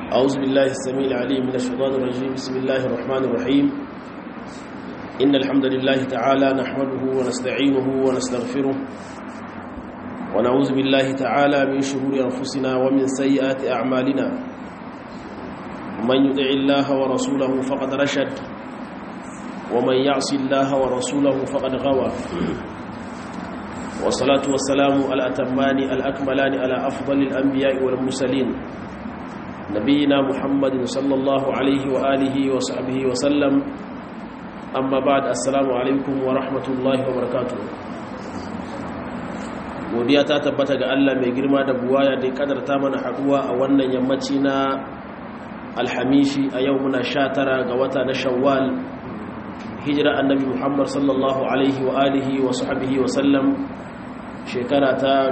أعوذ بالله السميع العليم من الشيطان الرجيم بسم الله الرحمن الرحيم إن الحمد لله تعالى نحمده ونستعينه ونستغفره ونعوذ بالله تعالى من شرور أنفسنا ومن سيئات أعمالنا من يطع الله ورسوله فقد رشد ومن يعص الله ورسوله فقد غوى والصلاة والسلام الأتمان الأكملان على أفضل الأنبياء والمرسلين نبينا محمد صلى الله عليه وآله وصحبه وسلم أما بعد السلام عليكم ورحمة الله وبركاته godiya ta tabbata ga Allah mai girma da buwaya da kadarta mana haduwa a wannan yammaci na alhamishi a yau muna sha tara ga wata na shawwal hijira annabi muhammad sallallahu alaihi wa alihi wa sahbihi wa sallam shekara ta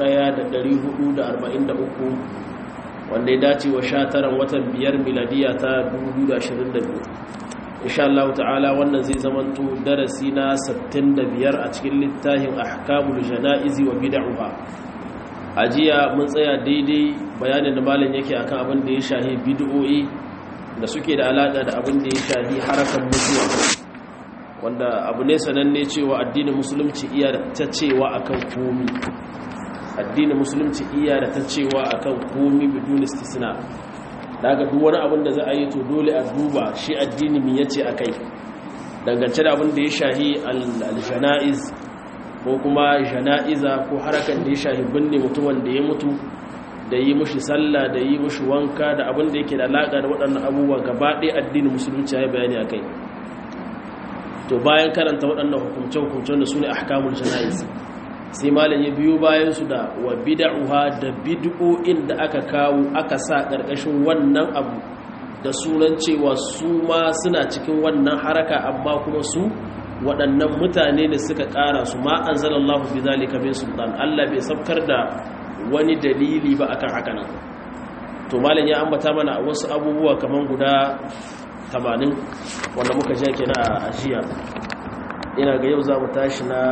1443 wanda ya dace wa sha taran watan biyar miladiya ta 2022 insha Allah ta'ala wannan zai zamanto darasi na 65 a cikin littafin ahkamul janaizi wa bid'uha ajiya mun tsaya daidai bayanin da malam yake akan abin da ya shahi bid'o'i da suke da alaka da abin da ya shahi harakan mutuwa wanda abu ne sananne cewa addinin musulunci iya da ta cewa akan komi addinin musulunci iya da ta cewa akan komi bidun istisna daga duk wani abin da za a yi to dole a duba shi addini mi yace akai dangance da abin da ya shahi al-janaiz ko kuma jana'iza ko harakan da ya shahi binne mutum wanda ya mutu da yi mushi sallah da yi mushi wanka da abin da yake da alaka da waɗannan abubuwa gaba ɗaya addinin musulunci ya yi bayani akai to bayan karanta waɗannan hukumce-hukumcen da su ne ahkamul jana'iz sai malam ya biyo bayan su da wa bid'uha da bid'o'in da aka kawo aka sa ƙarƙashin wannan abu da sunan cewa su ma suna cikin wannan haraka amma kuma su waɗannan mutane da suka ƙara su ma anzalallahu bi zalika min sultan Allah bai sabkar da wani dalili ba akan haka nan to malam ya ambata mana wasu abubuwa kaman guda tamanin wanda muka ja ke na a ajiya ina ga yau za mu tashi na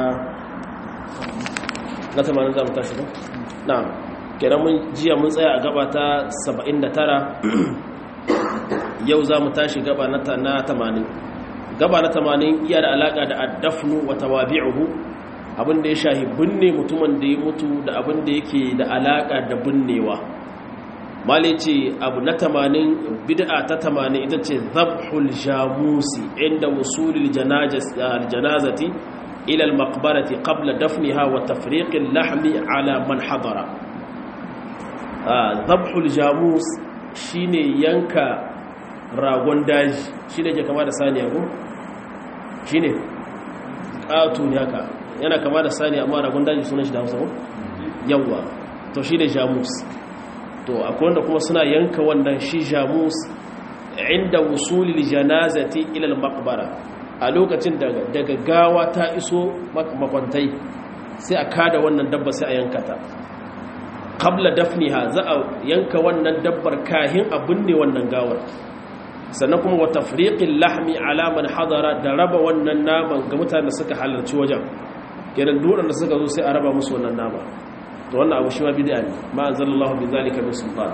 na tamanin za mu tashi ba? na kenan mun jiya mun tsaya a gaba ta 79 yau za mu tashi gaba na tamanin gaba na tamanin iya da alaka da addafnu wa tawabi'uhu abinda ya shahi binne mutumin da ya mutu da abinda yake da alaka da binnewa mali ce abu na tamanin bid'a ta tamanin ita ce zabhul jamusi inda wusulil janazati ila al-maqbarati qabla dafniha wa tafriqil lahmi ala man hadara zabhul jamus shine yanka ragon daji shine ke kama da saniya ko shine ƙato ne haka yana kama da saniya amma ragon daji sunan shi da Hausa ko yawa to shine jamus to akwai wanda kuma suna yanka wannan shi jamus inda wusulil janazati ila al-maqbara a lokacin daga gawa ta iso makwantai sai a kada wannan dabba sai a yanka ta qabla dafniha za a yanka wannan dabbar kahin a binne wannan gawar sannan kuma wa tafriqil lahmi ala man hadara da raba wannan naman ga mutanen da suka halarci wajen kenan duk da suka zo sai a raba musu wannan nama to wannan abu shi ma bid'a ne ma anzalallahu bi zalika min sultan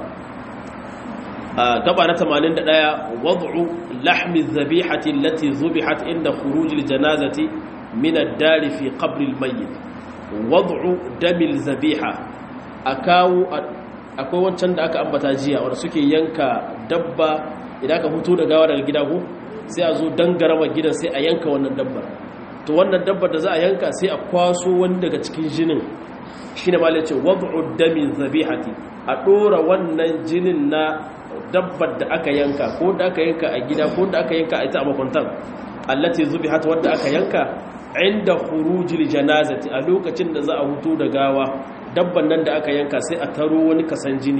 gaba na 81 wad'u lahmi adh-dhabihati allati dhubihat inda khuruj al-janazati min ad-dar fi qabr al-mayyit wad'u dami al-dhabiha akawu akwai wancan da aka ambata jiya wanda suke yanka dabba idan aka fito da gawa daga gida ko sai a zo dangarama gidan sai a yanka wannan dabbar to wannan dabbar da za a yanka sai a kwaso wani daga cikin jinin shi ne malin ce wad'u dami zabihati a ɗora wannan jinin na dabbar da aka yanka ko da aka yanka a gida ko da aka yanka a ita a makwantan allati zubihat wadda aka yanka inda khurujil janazati a lokacin da za a hutu da gawa dabban nan da aka yanka sai a taro wani kasan jini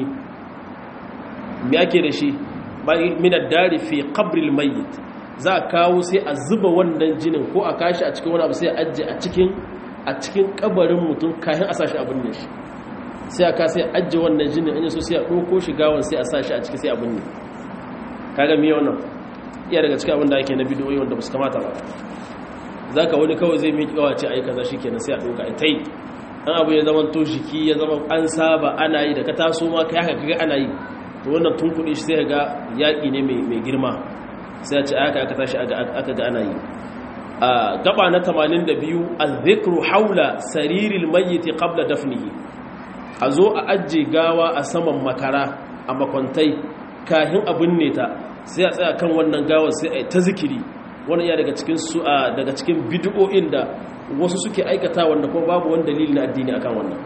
me ake da shi min ad-dari fi qabr al-mayyit za a kawo sai a zuba wannan jinin ko a kashi a cikin wani abu sai a ajiye a cikin a cikin kabarin mutum kayan a sashi abin ne shi sai aka sai ajiye wannan jinin an yi so sai a ɗauko shi gawan sai a sashi a ciki sai abin ne kaga miya wannan iya daga cikin abin da ake na bidiyoyi wanda ba su kamata ba za ka wani kawai zai miƙi gawa ce a yi kaza shi kenan sai a ɗauka a ta yi an abu ya zama to jiki ya zama an saba ana yi da ka taso ma ka haka kaga ana yi to wannan tun kuɗi shi sai ga yaƙi ne mai girma sai a ce aka aka tashi aka ga ana yi a gaba na 82 al-dhikru haula sariril mayyit qabla dafnihi a zo a ajiye gawa a saman makara a makwantai kahin abin ne ta sai a tsaya kan wannan gawar sai a ta zikiri wani ya daga cikin su daga cikin bid'o'in da wasu suke aikata wanda kuma babu wani dalili na addini akan wannan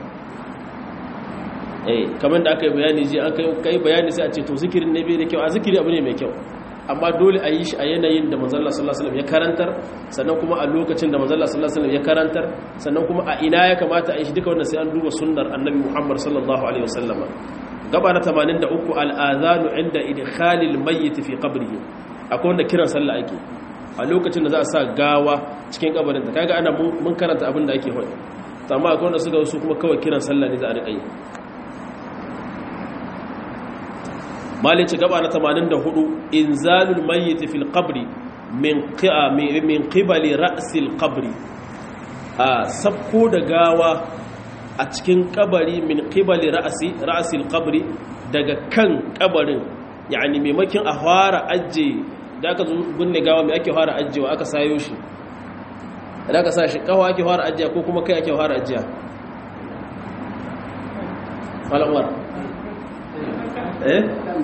eh kamar da aka yi bayani ji an kai bayani sai a ce to zikirin ne bai da kyau a zikiri abu ne mai kyau amma dole a yi shi a yanayin da manzalla sallallahu alaihi ya karantar sannan kuma a lokacin da manzalla sallallahu alaihi ya karantar sannan kuma a ina ya kamata a yi shi duka wannan sai an duba sunnar annabi Muhammad sallallahu alaihi wasallama gaba na 83 al-adhanu inda idkhalil mayyit fi qabrihi akwai wanda kiran sallah ake a lokacin da za a sa gawa cikin kabarin ta kaga ana mun karanta abin da ake faɗi to amma akwai wanda suka su kuma kawai kiran sallah ne za a riƙa yi malici gaba na 84 inzalul mayyit fil qabri min qi'a min qibali ra'sil qabri a sabko da gawa a cikin kabari min qibali ra'si ra'sil qabri daga kan kabarin yani maimakin a fara ajje da aka gunne gawa mai ake fara ajjewa aka sayo shi da aka sa shi kawo ake fara ajjiya ko kuma kai ake fara ajjiya malamar eh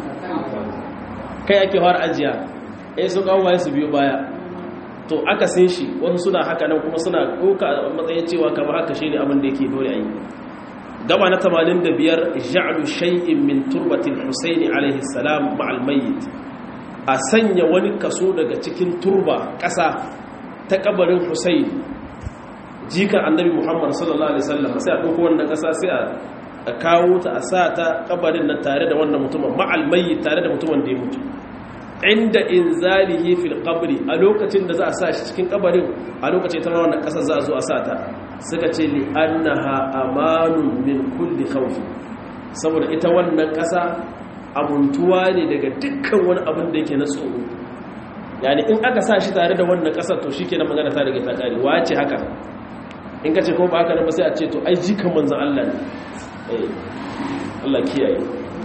kai ake fara ajiya eh su kawo su biyo baya to aka sin shi wasu suna haka nan kuma suna ɗauka matsayin cewa kamar haka shi ne abin da yake dole a yi gaba na 85 ja'alu shay'in min turbatil husaini alaihi salam ma'al mayyit a sanya wani kaso daga cikin turba ƙasa ta kabarin husaini jikan annabi muhammad sallallahu alaihi wasallam sai a ɗauko wannan ƙasa sai a kawo ta a sa ta kabarin nan tare da wannan mutumin ma'al mayyit tare da mutumin da ya mutu inda inzalihi fil qabri a lokacin da za a sa shi cikin kabarin a lokacin ta wannan kasar za a zo a sa ta suka ce li annaha amanun min kulli khawf saboda ita wannan kasa amuntuwa ne daga dukkan wani abin da yake na tsoro yani in aka sa shi tare da wannan kasar to shikenan magana ta daga ta kare wace haka in ka ce ko ba haka nan ba sai a ce to ai jikan manzon Allah ne eh Allah kiyaye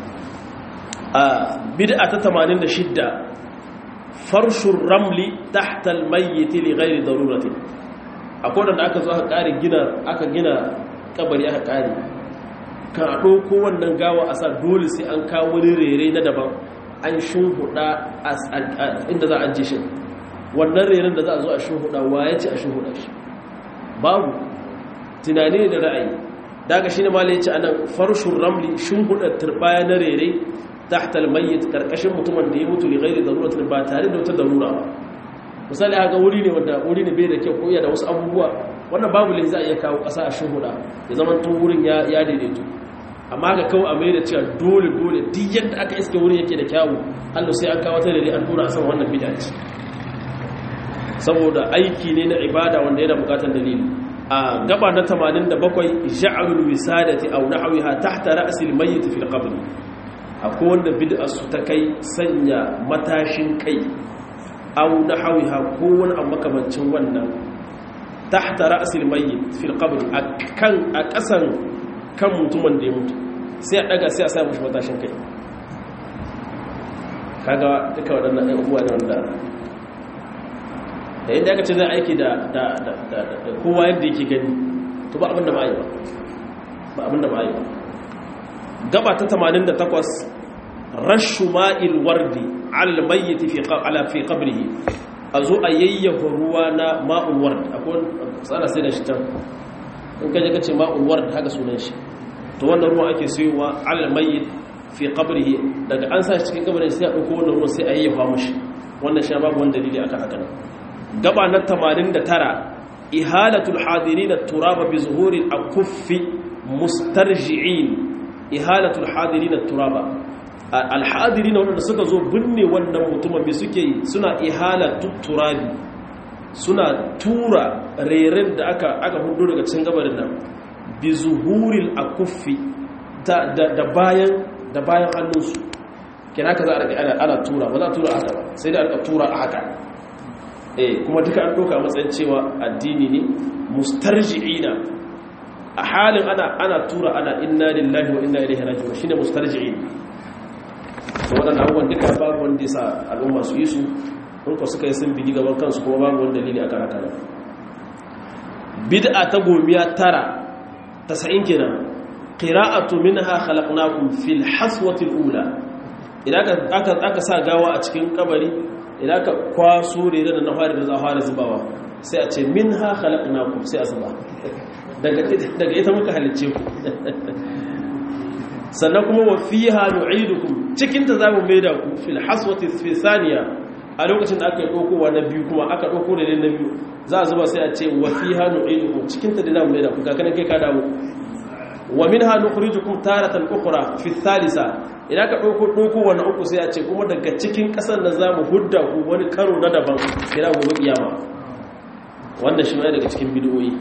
a bid'a ta 86 farshur ramli tahta almayyit li ghairi darurati akwai da aka zo aka kare gina aka gina kabari aka kare kan a ɗauko wannan gawa a sa dole sai an kawo wani rere na daban an shimhuda inda za a ji shi wannan reren da za a zo a shimhuda waye ce a shimhuda shi babu tunani da ra'ayi daga shi ne ma ya ce anan farshur ramli shimhuda turbaya na rere tahtal mayyit karkashin mutumin da ya mutu li ghairi daruratin ba tare da wata darura ba misali haka wuri ne wanda wuri ne bai da kyau ko iya da wasu abubuwa wannan babu lai za a iya kawo ƙasa a shuhuda ya zama tun wurin ya ya daidaito amma ga kawo a mai da cewa dole dole duk yadda aka iske wurin yake da kyawu Allah sai an kawo ta da an dora a san wannan bid'a ce saboda aiki ne na ibada wanda yana bukatar dalili a gaba na 87 ja'alul wisadati aw nahwiha tahta ra'sil mayyit fil qabr akwai wanda bid'arsu ta kai sanya matashin kai au na hawiha ko wani abu makamancin wannan tahta ra'sil mayyit fil qabr akan a kasan kan mutumin da ya mutu sai a daga sai a sa mushi matashin kai kaga duka waɗannan ɗan uwa ne wanda da yadda aka ce zai aiki da kowa yadda yake gani to ba abinda ba yi ba ba abinda ba yi ba gaba ta 88 rashu ma'il wardi ala mayyiti fi ala fi qabrihi azo a yayyafa ruwa na ma'ul ward akwai tsara sai da shi can in kaje kace ma'ul ward haka sunan shi to wannan ruwa ake sayowa ala mayyit fi qabrihi daga an sa shi cikin kabarin sai a dauko wannan ruwa sai a yayyafa mushi wannan shi babu wani dalili akan haka gaba na 89 ihalatul hadirin at-turaba bi zuhuri al-kuffi mustarji'in ihalatul hadirin turaba alhadirin wanda suka zo binne wannan mutumin mai suke yi suna ihalatul turabi suna tura reren da aka aka hudu daga cikin gabarin nan bi zuhuril akuffi da da bayan da bayan hannunsu kina ka za a ana ana tura ba za a tura haka ba sai da aka tura a haka eh kuma duka an doka matsayin cewa addini ne mustarji'ina a halin ana ana tura ana inna lillahi wa inna ilaihi raji'un shine mustarji'in waɗanda abubuwan duka babu wanda ya sa al'umma su yi su in ku suka yi sun bigi gaban kansu kuma babu wani dalili akan haka nan bid'a ta gomiya tara tasa'in kenan qira'atu minha khalaqnakum fil haswati ula idan aka aka sa gawa a cikin kabari idan aka kwaso rere da na fara da za fara zubawa sai a ce minha khalaqnakum sai a zuba daga daga ita muka halicce ku sannan kuma wa fiha nu'idukum cikin ta zamu maida ku fil haswati fi thaniya a lokacin da aka yi dokowa na biyu kuma aka doko da na biyu za a zuba sai a ce wa fiha nu'idukum cikin ta da zamu maida ku kakanin kai ka dawo wa minha nukhrijukum taratan ukhra fi thalitha idan ka doko doko wannan uku sai a ce kuma daga cikin kasar da zamu hudda ku wani karo na daban kira gobe kiyama wannan shi ne daga cikin bid'o'i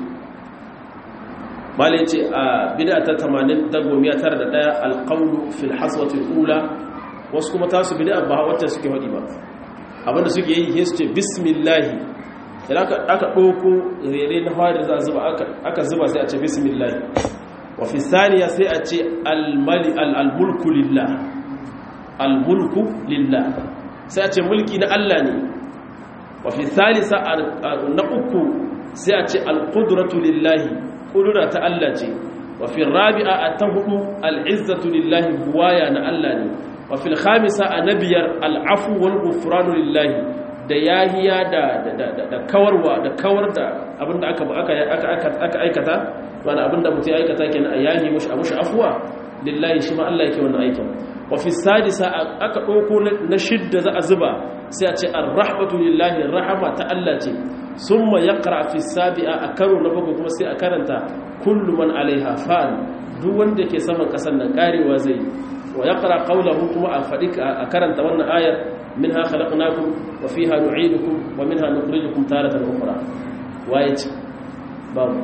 malai ce a bid'a ta 80 ta gomiya tara da daya alqawlu fil haswati ula wasu kuma tasu bid'a ba wacce suke hadi ba abinda suke yi sai su ce bismillah idan aka aka doko rere na fari za zuba aka aka zuba sai a ce bismillah wa fi thaniya sai a ce al-mali al-mulku lillah al-mulku lillah sai a ce mulki na Allah ne wa fi thalitha na uku sai a ce al-qudratu lillahi kudura ta Allah ce wa fi rabi'a atahu al-izzatu lillahi buwaya na Allah ne wa fil khamisa anabiyar al-afu wal ghufranu lillahi da yahiya da da kawarwa da kawar da abinda aka aka aka aikata wani abinda mutum ya aikata kenan a yahi mushi a mushi afuwa lillahi shi ma Allah yake wannan aikin wa fi sadisa aka dauko na shidda za a zuba sai a ce ar-rahmatu lillahi rahama ta Allah ce summa yaqra fi sabi'a a karo na bakwai kuma sai a karanta kullu man alaiha fan duk wanda ke saman kasan nan karewa zai wa yaqra qawluhu kuma a fadi a karanta wannan ayar minha khalaqnakum wa fiha nu'idukum wa minha nukhrijukum taratan ukhra waye babu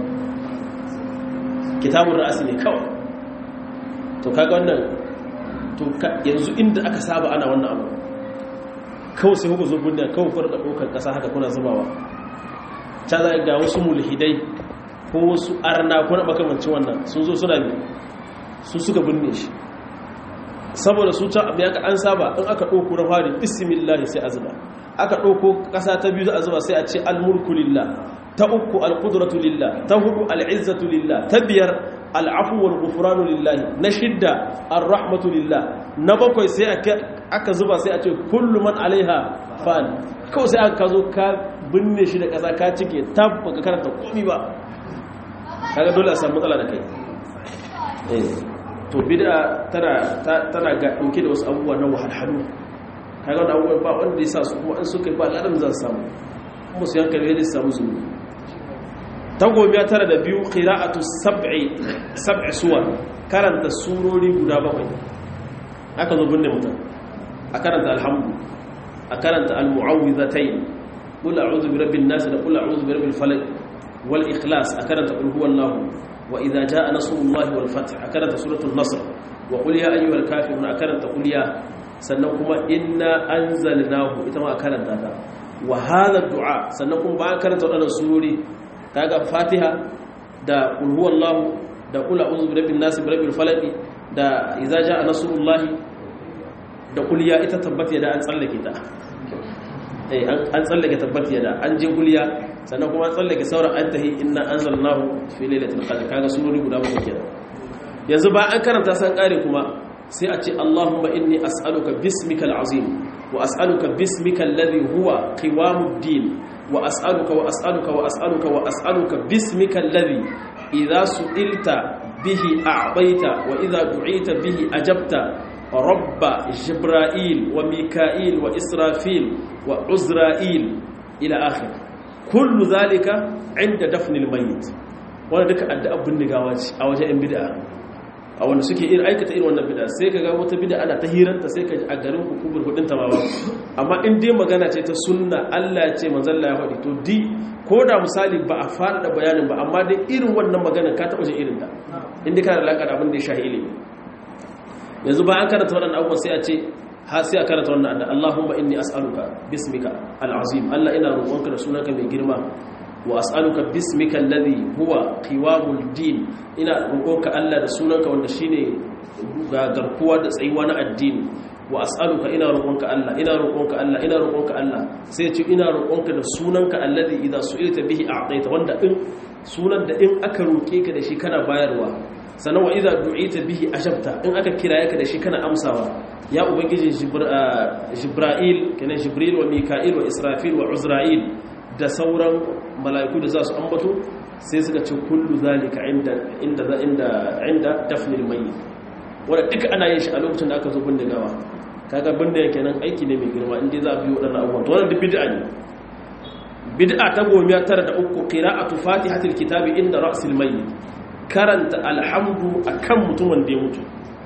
kitabun ra'asi ne kawai to kaga wannan to yanzu inda aka saba ana wannan abu kawai sai kuka zo gundiya kawai fara da ɗaukar ƙasa haka kuna zubawa ta za ga wasu mulhidai ko wasu arna ko na makamancin wannan sun zo suna bi su suka binne shi saboda su can abu ya ka an saba in aka ɗauko na fari bismillah sai a zuba aka ɗauko ƙasa ta biyu za a zuba sai a ce almulku lillah ta uku alƙudratu lillah ta hudu al'izzatu lillah ta biyar al'afu wal ghufranu lillah na shidda ar-rahmatu lillah na bakwai sai aka zuba sai a ce kullu man alaiha fan kawai sai aka zo ka binne shi da ƙasa ka cike tab baka karanta komi ba kaga dole a samu matsala da kai to bid'a tana tana ga dauke da wasu abubuwa na wahalhalu kaga wannan abubuwa ba wanda ya sa su kuma in suka yi ba ladan za su samu kuma su yanka ne su samu zuwa ta gomiya tara da biyu qira'atu sab'i sab'i suwar karanta surori guda bakwai aka zo binne mutum a karanta alhamdu a karanta almu'awwidhatayn qul a'udhu bi rabbin nas da qul a'udhu bi rabbil falaq wal ikhlas a karanta qul huwallahu wa idha jaa nasrullahi wal fath a karanta suratul nasr wa qul ya ayyuhal kafirun a karanta qul ya sannan kuma inna anzalnahu ita ma a karanta ta wa hadha du'a sannan kuma ba karanta wadannan surori kaga fatiha da qul huwallahu da qul a'udhu bi rabbin nas bi rabbil falaq da idza jaa nasrullahi da kuliya ita tabbata da an tsallake ta eh an tsallake tabbata da an je kuliya sannan kuma an tsallake sauran antahi inna anzalnahu fi lailatul qadr kaga surori guda bakwai kenan yanzu ba an karanta san kare kuma sai a ce Allahumma inni as'aluka bismikal azim wa as'aluka bismikal ladhi huwa qiwamuddin wa as'aluka wa as'aluka wa as'aluka wa as'aluka bismikal ladhi idza su'ilta bihi a'taita wa idza du'ita bihi ajabta رب جبرائيل وميكائيل وإسرافيل وعزرائيل إلى آخر كل ذلك عند دفن الميت wanda duka addu'a bindigawa ce a wajen yan bid'a a wanda suke irin aikata irin wannan bid'a sai kaga wata bid'a ana ta hiranta sai ka a garin ku kubur hudin ta ba amma in dai magana ce ta sunna Allah ya ce manzon Allah ya faɗi to di ko da misali ba a fara da bayanin ba amma dai irin wannan magana ka taɓa jin irin ta in dai kana da alaƙa da abin da ya shahi ilimi yanzu ba an karanta waɗannan abubuwan sai a ce ha sai a karanta wannan adda Allahumma inni as'aluka bismika al'azim Allah ina roƙonka da sunanka mai girma wa as'aluka bismika alladhi huwa qiwamul din ina roƙonka Allah da sunanka wanda shine ga garkuwa da tsayuwa na addini wa as'aluka ina roƙonka Allah ina roƙonka Allah ina roƙonka Allah sai ce ina roƙonka da sunanka alladhi idza su'ilta bihi a'taita wanda in sunan da in aka roƙe ka da shi kana bayarwa sannan wa idza du'ita bihi ajabta in aka kiraye ka da shi kana amsawa ya ubangiji jibril kenan jibril wa mika'il wa israfil wa uzra'il da sauran mala'iku da za su ambato sai suka ce kullu zalika inda inda inda inda dafnil mayyit wanda duka ana yin shi a lokacin da aka zo bindigawa kaga bindiga kenan aiki ne mai girma inda za a biyo wadannan abubuwan to wannan duk bid'a ne bid'a ta gomiya tara da uku qira'atu fatihatil kitabi inda ra'sil mayyit karanta alhamdu akan mutumin da ya mutu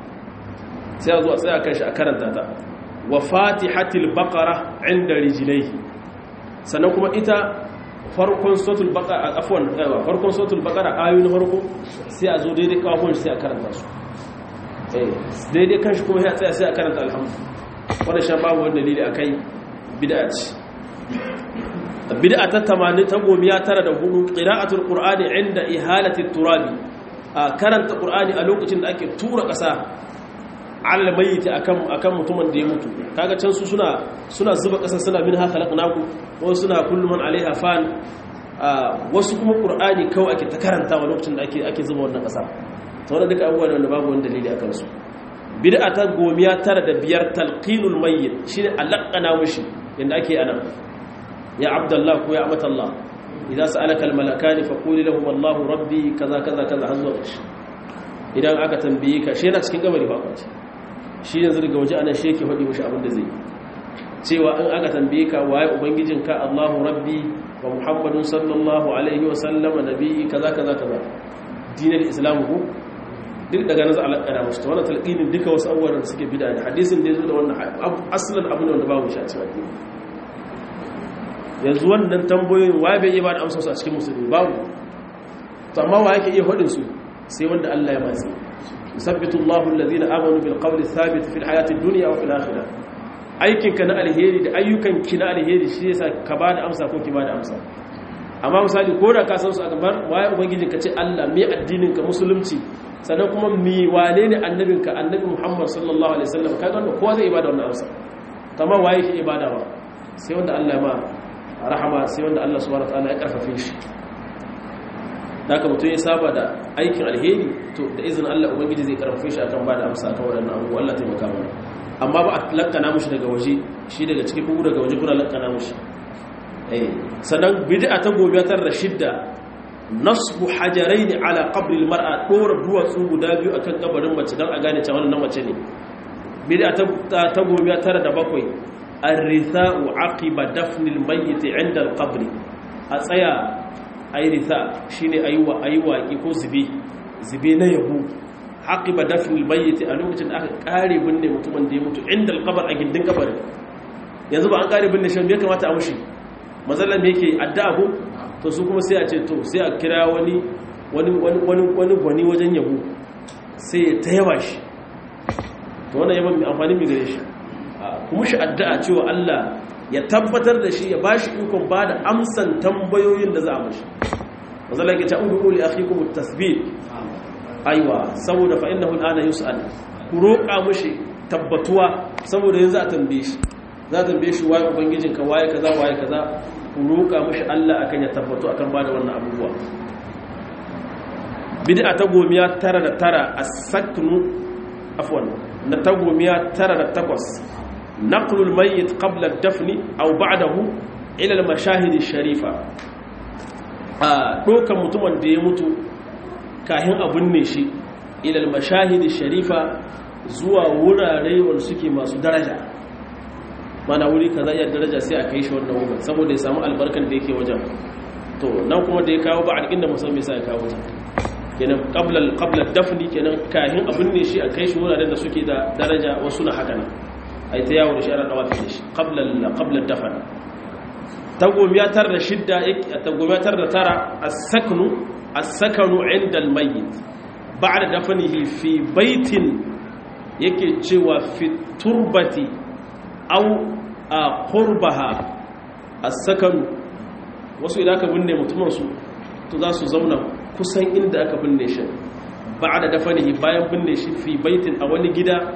sai a zo a tsaya kan shi a karanta ta wa fatihatil baqara inda rijlaihi sannan kuma ita farkon suratul baqara afwan farkon suratul baqara ayoyin farko sai a zo daidai kafin sai a karanta su eh daidai kan shi kuma ya tsaya sai a karanta alhamdu wannan shan babu wani dalili akai bid'a ce bid'a ta 80 ta gomiya tara da hudu qira'atul qur'ani inda ihalati turabi a karanta qur'ani a lokacin da ake tura kasa alal mayyiti akan akan mutumin da ya mutu kaga can su suna suna zuba kasa suna min haka laqnaku wasu suna kullu man alaiha fan wasu kuma qur'ani kawai ake ta karantawa lokacin da ake ake zuba wannan kasa to wannan duka abubuwan wanda babu wani dalili akan su bid'a ta gomiya tara da biyar talqinul mayyit shine alaqana mushi inda ake anan ya abdullah ko ya amatallah idza sa'alaka al malakani faqul lahum wallahu rabbi kaza kaza kaza har zuwa idan aka tambaye ka shi yana cikin gabari ba kwace shi yanzu daga waje ana sheke faɗi mashi abin da zai cewa in aka tambaye ka waye ubangijinka Allahu rabbi wa Muhammadun sallallahu alaihi wa sallama nabi kaza kaza kaza dinin islam ko duk daga nan za a lakana mashi ta wannan talqinin duka wasu abubuwan da suke bid'a da hadisin da yazo da wannan aslan abin da babu shi a cikin addini yanzu wannan tambayoyin waye bai iya ba da amsa su a cikin musulmi babu to amma wa yake iya faɗin su sai wanda Allah ya matsi yusabbitu Allahu alladhina amanu bil qawli thabit fil hayati dunya wa fil akhirah aikin ka na alheri da ayyukan ki na alheri shi yasa ka ba da amsa ko ki ba da amsa amma misali ko da ka san su a gabar waye ubangijin ka ce Allah me addinin ka musulunci sannan kuma mi wane ne annabin ka annabi Muhammad sallallahu alaihi wasallam kaga wanda kowa zai ibada wannan amsa amma waye ke ibada ba sai wanda Allah ya ma rahama sai wanda Allah subhanahu wa ta'ala ya karfafe shi haka mutum ya saba da aikin alheri to da izinin Allah ubangiji zai karfafe shi akan bada amsa akan wadannan abubuwa Allah taimaka mana amma ba a lakkana mushi daga waje shi daga cikin kugu daga waje kuna lakkana mushi eh sannan bid'a ta gobe tar da shidda nasbu hajaraini ala qabri almar'a dora duwatsu guda biyu akan kabarin mace dan a gane cewa wannan mace ne bid'a ta ta gobe tar da bakwai ar-ritha'u aqiba dafnil mayyit 'inda al-qabri a tsaya a yi rita shi ne a yi waƙi ko zube zube na yabo haƙi ba dafin bayyati a lokacin da aka ƙare binne mutumin da ya mutu inda alƙabar a gindin ƙabarin yanzu ba an ƙare binne shan ya kamata a mushi matsalar da yake adda ko to su kuma sai a ce to sai a kira wani wani gwani wajen yabo sai ya ta yaba shi to wannan yaban mai amfani mai gare shi kuma shi addu'a cewa Allah ya tabbatar da shi ya ba shi ikon ba da amsan tambayoyin da za a mashi mazala ke ta'udu uli akhikum at-tasbih aiwa saboda fa innahu al'ana yus'al ku roƙa mashi tabbatuwa saboda yanzu a tambaye shi za a tambaye shi waye ubangijin ka waye kaza waye kaza ku roƙa mashi Allah akan ya tabbatu akan ba da wannan abubuwa bid'a ta gomiya tara da tara as-saknu afwan na ta gomiya tara da takwas نقل الميت قبل الدفن أو بعده إلى المشاهد الشريفة دوكا متمن da ya mutu kahin abun ne shi ila mashahid sharifa zuwa wurare wanda suke masu daraja mana wuri kaza ya daraja sai a kai shi wannan wurin saboda ya samu albarkan da yake wajen to nan kuma da ya kawo ba alƙin da musamman sai ya kawo ta kenan qabla qabla dafni kenan kahin abun ne shi a kai shi wuraren da suke da daraja wasu na haka nan ai ta yawo da shi ana dawafi da shi qabla dafan tagomiyatar da shidda tagomiyatar da tara as-saknu as-sakanu 'inda al-mayyit ba'da dafnihi fi baitin yake cewa fi turbati aw qurbaha as-sakanu wasu idan aka binne mutumin su to za su zauna kusan inda aka binne shi ba'da dafnihi bayan binne shi fi baitin a wani gida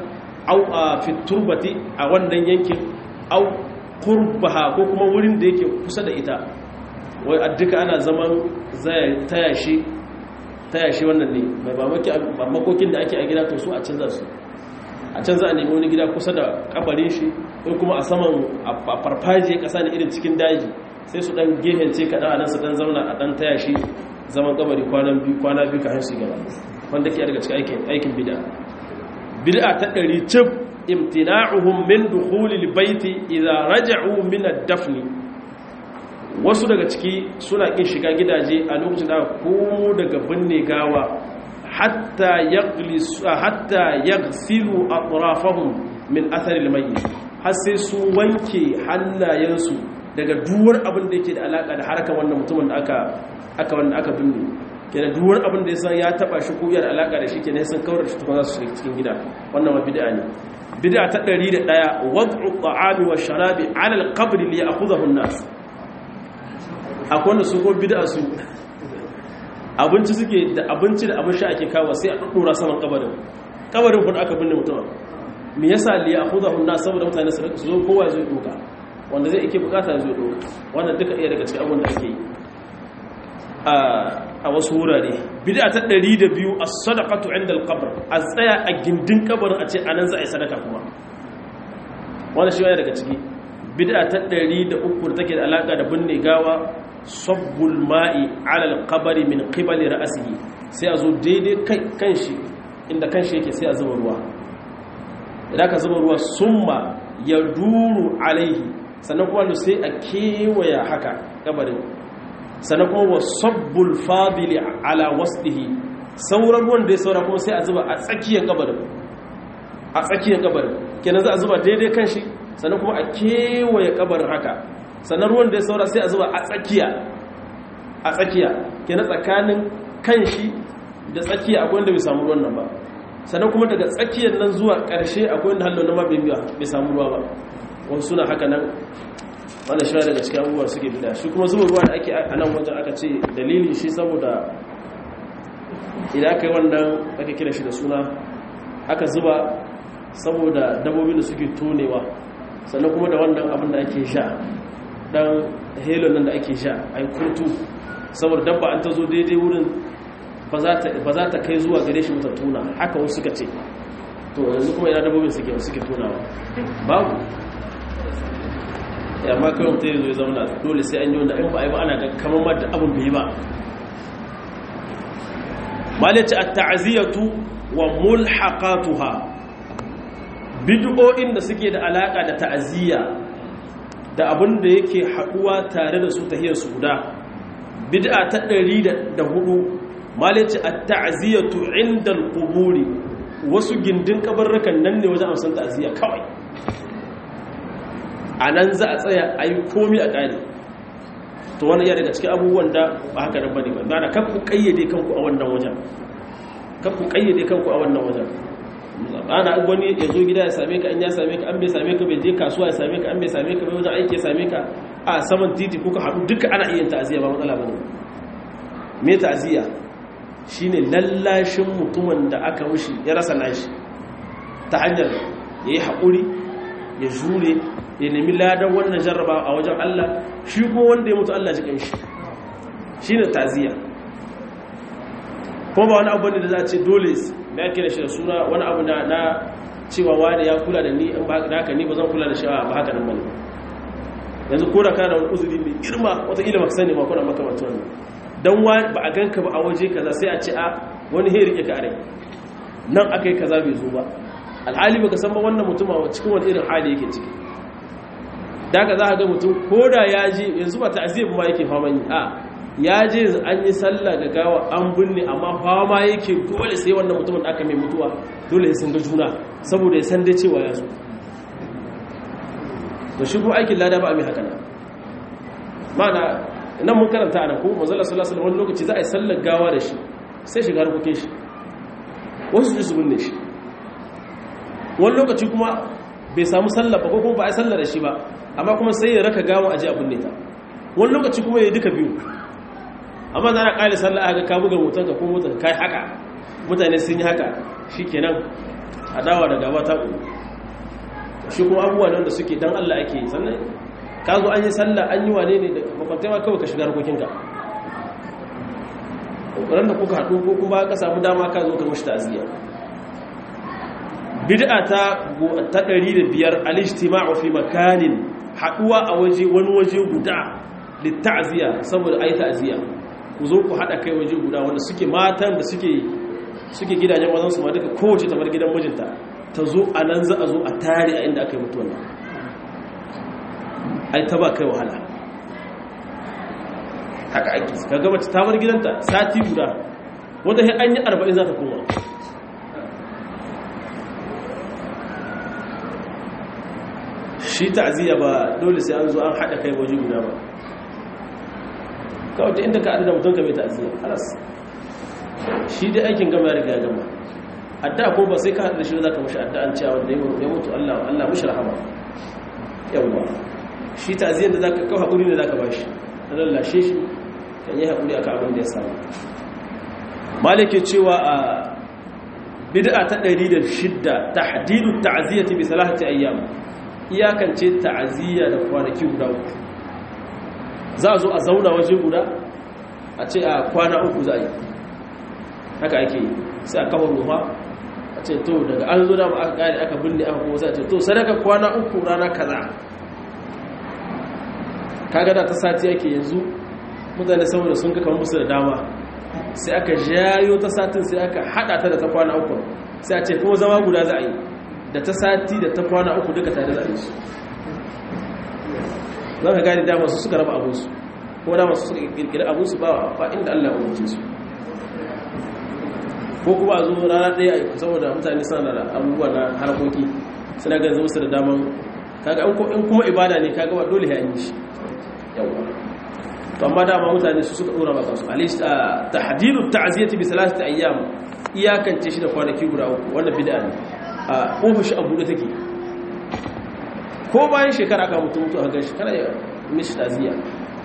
au a fiturbati a wannan yankin au kurbaha ko kuma wurin da yake kusa da ita wai a duka ana zaman taya shi taya shi wannan ne mai makokin da ake a gida to su a canza su a canza a nemi wani gida kusa da kabarin shi ko kuma a saman a farfajiyar kasa ne irin cikin daji sai su dan gehence kaɗan a nan su dan zauna a dan taya shi zaman kabari kwanan biyu kwana biyu kafin su gaba wanda ke daga cikin aikin bid'a bid'a ta ɗari cif imtina'uhum min dukhulil baiti idza raja'u min ad-dafn wasu daga ciki suna kin shiga gidaje a lokacin da komo daga binne gawa hatta yaghlisu hatta yaghsilu atrafahum min athar al-mayyit har sai su wanke hannayensu daga duwar abin da yake da alaka da harkar wannan mutumin da aka aka wanda aka binne kenan duwar abin da ya san ya taba shi ko yana alaka da shi kenan sun kawar shi tukun za su shiga cikin gida wannan ma bid'a ne bid'a ta 101 wad'u at'ami wa sharabi 'ala al-qabr li ya'khudhahu an-nas akwai wanda su ko bid'a su abinci suke da abinci da abin sha ake kawo sai a dora saman kabarin kabarin kun aka binne mutum me yasa li ya'khudhahu an-nas saboda mutane su zo kowa zai doka wanda zai yake bukata zai doka wannan duka iya daga cikin abin da ake yi a wasu wurare bid'a ta 102 as-sadaqatu 'inda al-qabr a tsaya a gindin kabarin a ce anan za a yi sadaka kuma wannan shi daga ciki bid'a ta 103 da take da alaka da binne gawa sabbul ma'i 'ala al-qabr min qibali ra'sihi sai a zo daidai kai kanshi inda kanshi yake sai a zuba ruwa idan ka zuba ruwa summa yaduru alaihi sannan kuma sai a kewaya haka kabarin sannan kuma wa sabbul fadili ala wasdihi sauran ruwan da ya saura kuma sai a zuba a tsakiyar kabarin a tsakiyar kabarin kenan za a zuba daidai kan shi sannan kuma a kewaye kabarin haka sannan ruwan da ya saura sai a zuba a tsakiya a tsakiya kenan tsakanin kan shi da tsakiya akwai wanda bai samu ruwan nan ba sannan kuma daga tsakiyar nan zuwa ƙarshe akwai wanda hallon na ma bai samu ruwa ba wasu suna haka nan wannan shi daga cikin abubuwa suke bida shi kuma zuba ruwa da ake a nan wajen aka ce dalili shi saboda idan aka yi wannan aka kira shi da suna aka zuba saboda dabbobin da suke tonewa sannan kuma da wannan abin da ake sha dan helon nan da ake sha a yi kurtu saboda dabba an ta zo daidai wurin ba za ta kai zuwa gare shi mata tuna haka wasu suka ce to yanzu kuma yana dabbobin suke tonawa babu amma kawai mutum ya zo ya zauna dole sai an yi wanda in ba a yi ba ana kamar ma da abin bai ba malice a ta'aziyatu wa mulhaqatuha bid'o'in da suke da alaka da ta'aziyya da abin da yake haduwa tare da su tahiyar su guda bid'a ta 104 malice a ta'aziyatu inda al-quburi wasu gindin kabarrukan nan ne wajen amsan ta'aziyya kawai a nan za a tsaya a yi komi a ƙari to wani iya daga cikin abubuwan da ba haka da bane ba na kan ku ƙayyade kanku a wannan wajen kan ku ƙayyade kanku a wannan wajen ana wani ya zo gida ya same ka an ya same ka an bai same ka bai je kasuwa ya same ka an bai same ka bai wajen aiki ya same ka a saman titi kuka haɗu duka ana iya ta'aziyya ba matsala ba ne me ta'aziyya shine lallashin mutumin da aka mushi ya rasa nashi ta hanyar ya yi haƙuri ya jure ya nemi ladan wannan jarraba a wajen Allah shi kuma wanda ya mutu Allah jikin shi shi ne taziya kuma ba wani abu ne da za a ce dole ya kira shi da suna wani abu na cewa wani ya kula da ni in ba haka ni ba zan kula da shi ba haka nan bane yanzu ko da kana wani uzuri mai girma wataƙila ba ka sani ma kuna makamantar wannan don ba a ganka ba a waje kaza sai a ce a wani he rike ka a rai nan aka yi kaza bai zo ba alhali baka san ba wannan mutum a cikin wani irin hali yake ciki daga za a ga mutum ko da ya je yanzu ba ta'aziyar ma yake fama yi a ya je an yi sallah ga gawa an binne amma fama yake dole sai wannan mutumin aka mai mutuwa dole ya sun ga juna saboda ya san dai cewa ya zo da shi kuma aikin lada ba a mai haka nan ma'ana nan mun karanta a nan ko manzala sallallahu alaihi wani lokaci za a yi sallar gawa da shi sai shiga harkokin shi wasu su su binne shi wani lokaci kuma bai samu sallar ba ko kuma ba a yi sallar da shi ba amma kuma sai ya raka gawa a ji a binne ta wani lokaci kuma ya yi duka biyu amma za a ƙali sallar aka ka buga motar ka ko motar ka kai haka mutane sun yi haka shi kenan adawa da gaba ta ƙuru shi kuma abubuwa ne wanda suke dan Allah ake yi sannan ka zo an yi sallah an yi wane ne da makwantai ma kawai ka shiga harkokinka ƙoƙarar da kuka haɗu ko kuma ka samu dama ka zo ka mashi ta'aziyya bid'a ta ta 105 al-ijtima'u fi makanin haɗuwa a waje wani waje guda litta'ziya saboda ayi ta'ziya ku zo ku haɗa kai waje guda wanda suke matan da suke suke gidajen wazan su ma duka kowace ta bar gidan mijinta ta zo a nan za a zo a tare a inda aka yi mutuwan nan ai ta ba kai wahala haka ake ka gaba ta bar gidanta sati guda wata sai an yi arba'in za ta koma shi ta'aziyya ba dole sai an zo an haɗa kai waje guda ba kawai ta inda ka adada mutum ka mai ta'aziyya halas shi dai aikin gama ya riga gama adda ko ba sai ka haɗa shi za ka mashi adda an cewa wanda ya mutu Allah Allah mashi rahama yawwa shi ta'aziyyar da za ka kawo haƙuri ne za ka ba shi na lallashe shi kan yi haƙuri aka abin da ya samu malike cewa a bid'a ta 106 tahdidu ta'ziyyati bi salahati ayyam iyakance ta'aziyya da kwanaki guda uku za a zo a zauna waje guda a ce a kwana uku za a yi haka ake yi sai a kawo ruwa a ce to daga an zo dama aka gane aka binne aka kuma sai a ce to sadaka kwana uku rana kaza kaga da ta sati yake yanzu mutane saboda sun kaka musu da dama sai aka jayo ta satin sai aka hada ta da ta kwana uku sai a ce kuma zama guda za a yi da ta sati da ta kwana uku duka tare da su za ka gani dama su suka raba abinsu ko dama su suka kirkiri abinsu ba ba inda Allah ya umarce su ko kuma a zo rana ɗaya a saboda mutane suna da abubuwa na harkoki suna ganin zama su da daman kaga in kuma ibada ne kaga ba dole ya yi shi yawa to amma dama mutane su suka dora maka su alista tahdidu ta'ziyati bi salasati ayyam iyakance shi da kwanaki guda uku wannan bid'a ne a ofishi abu da take ko bayan shekara aka mutu mutu a ga shi kana mishi ta'ziya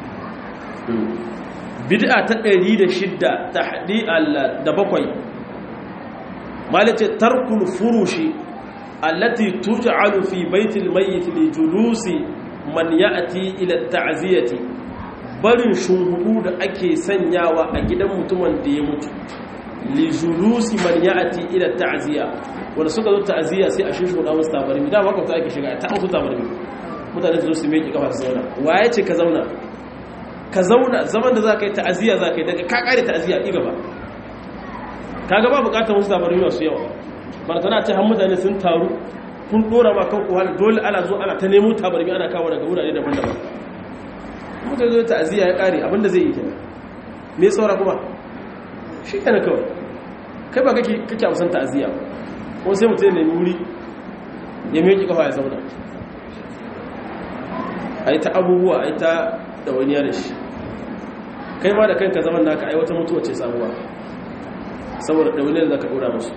bid'a ta 106 tahdi da bakwai malace tarkul furushi allati tuj'alu fi baitil mayyit li julusi man ya'ti ila ta'ziyati barin shunhudu da ake sanyawa a gidan mutumin da ya mutu li julusi man ya'ti ila ta'ziya wanda suka zo ta'ziya sai a shushuda musu tabarmi da makwabta ake shiga ta musu tabarmi mutane su zo su miƙe kafa su zauna waye ce ka zauna ka zauna zaman da za ka yi ta'ziya za ka yi daga ka kare ta'ziya ɗi gaba ka gaba bukatar musu tabarmi masu yawa ba tana ce har mutane sun taru kun dora ma kan kuwa dole ana zo ana ta nemo tabarmi ana kawo daga wurare daban-daban muka zo ta'aziyya ya kare abinda zai yi kenan me saura kuma shi kana kawai kai ba kake kake amsan ta'aziyya ko sai mutum ne wuri ya miƙi kafa ya zauna ai ta abubuwa ai ta dawaniya da shi kai ma da kanka zaman naka ai wata mutuwa ce sabuwa saboda dawaniyar da ka dora musu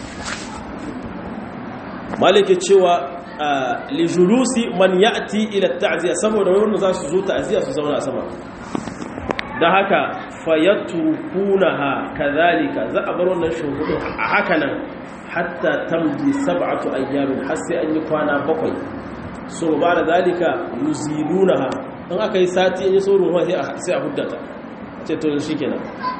malike cewa lijulusi man ya'ti ila ta'ziya saboda wanda za su zo ta'ziya su zauna sama da haka fayatrukunaha kadhalika za a bar wannan shuhudin a haka nan hatta tamdi sab'atu ayyamin har sai an yi kwana bakwai so ba da zalika yuzilunaha in aka yi sati in yi saurin ruwa sai a huddata ce to shikenan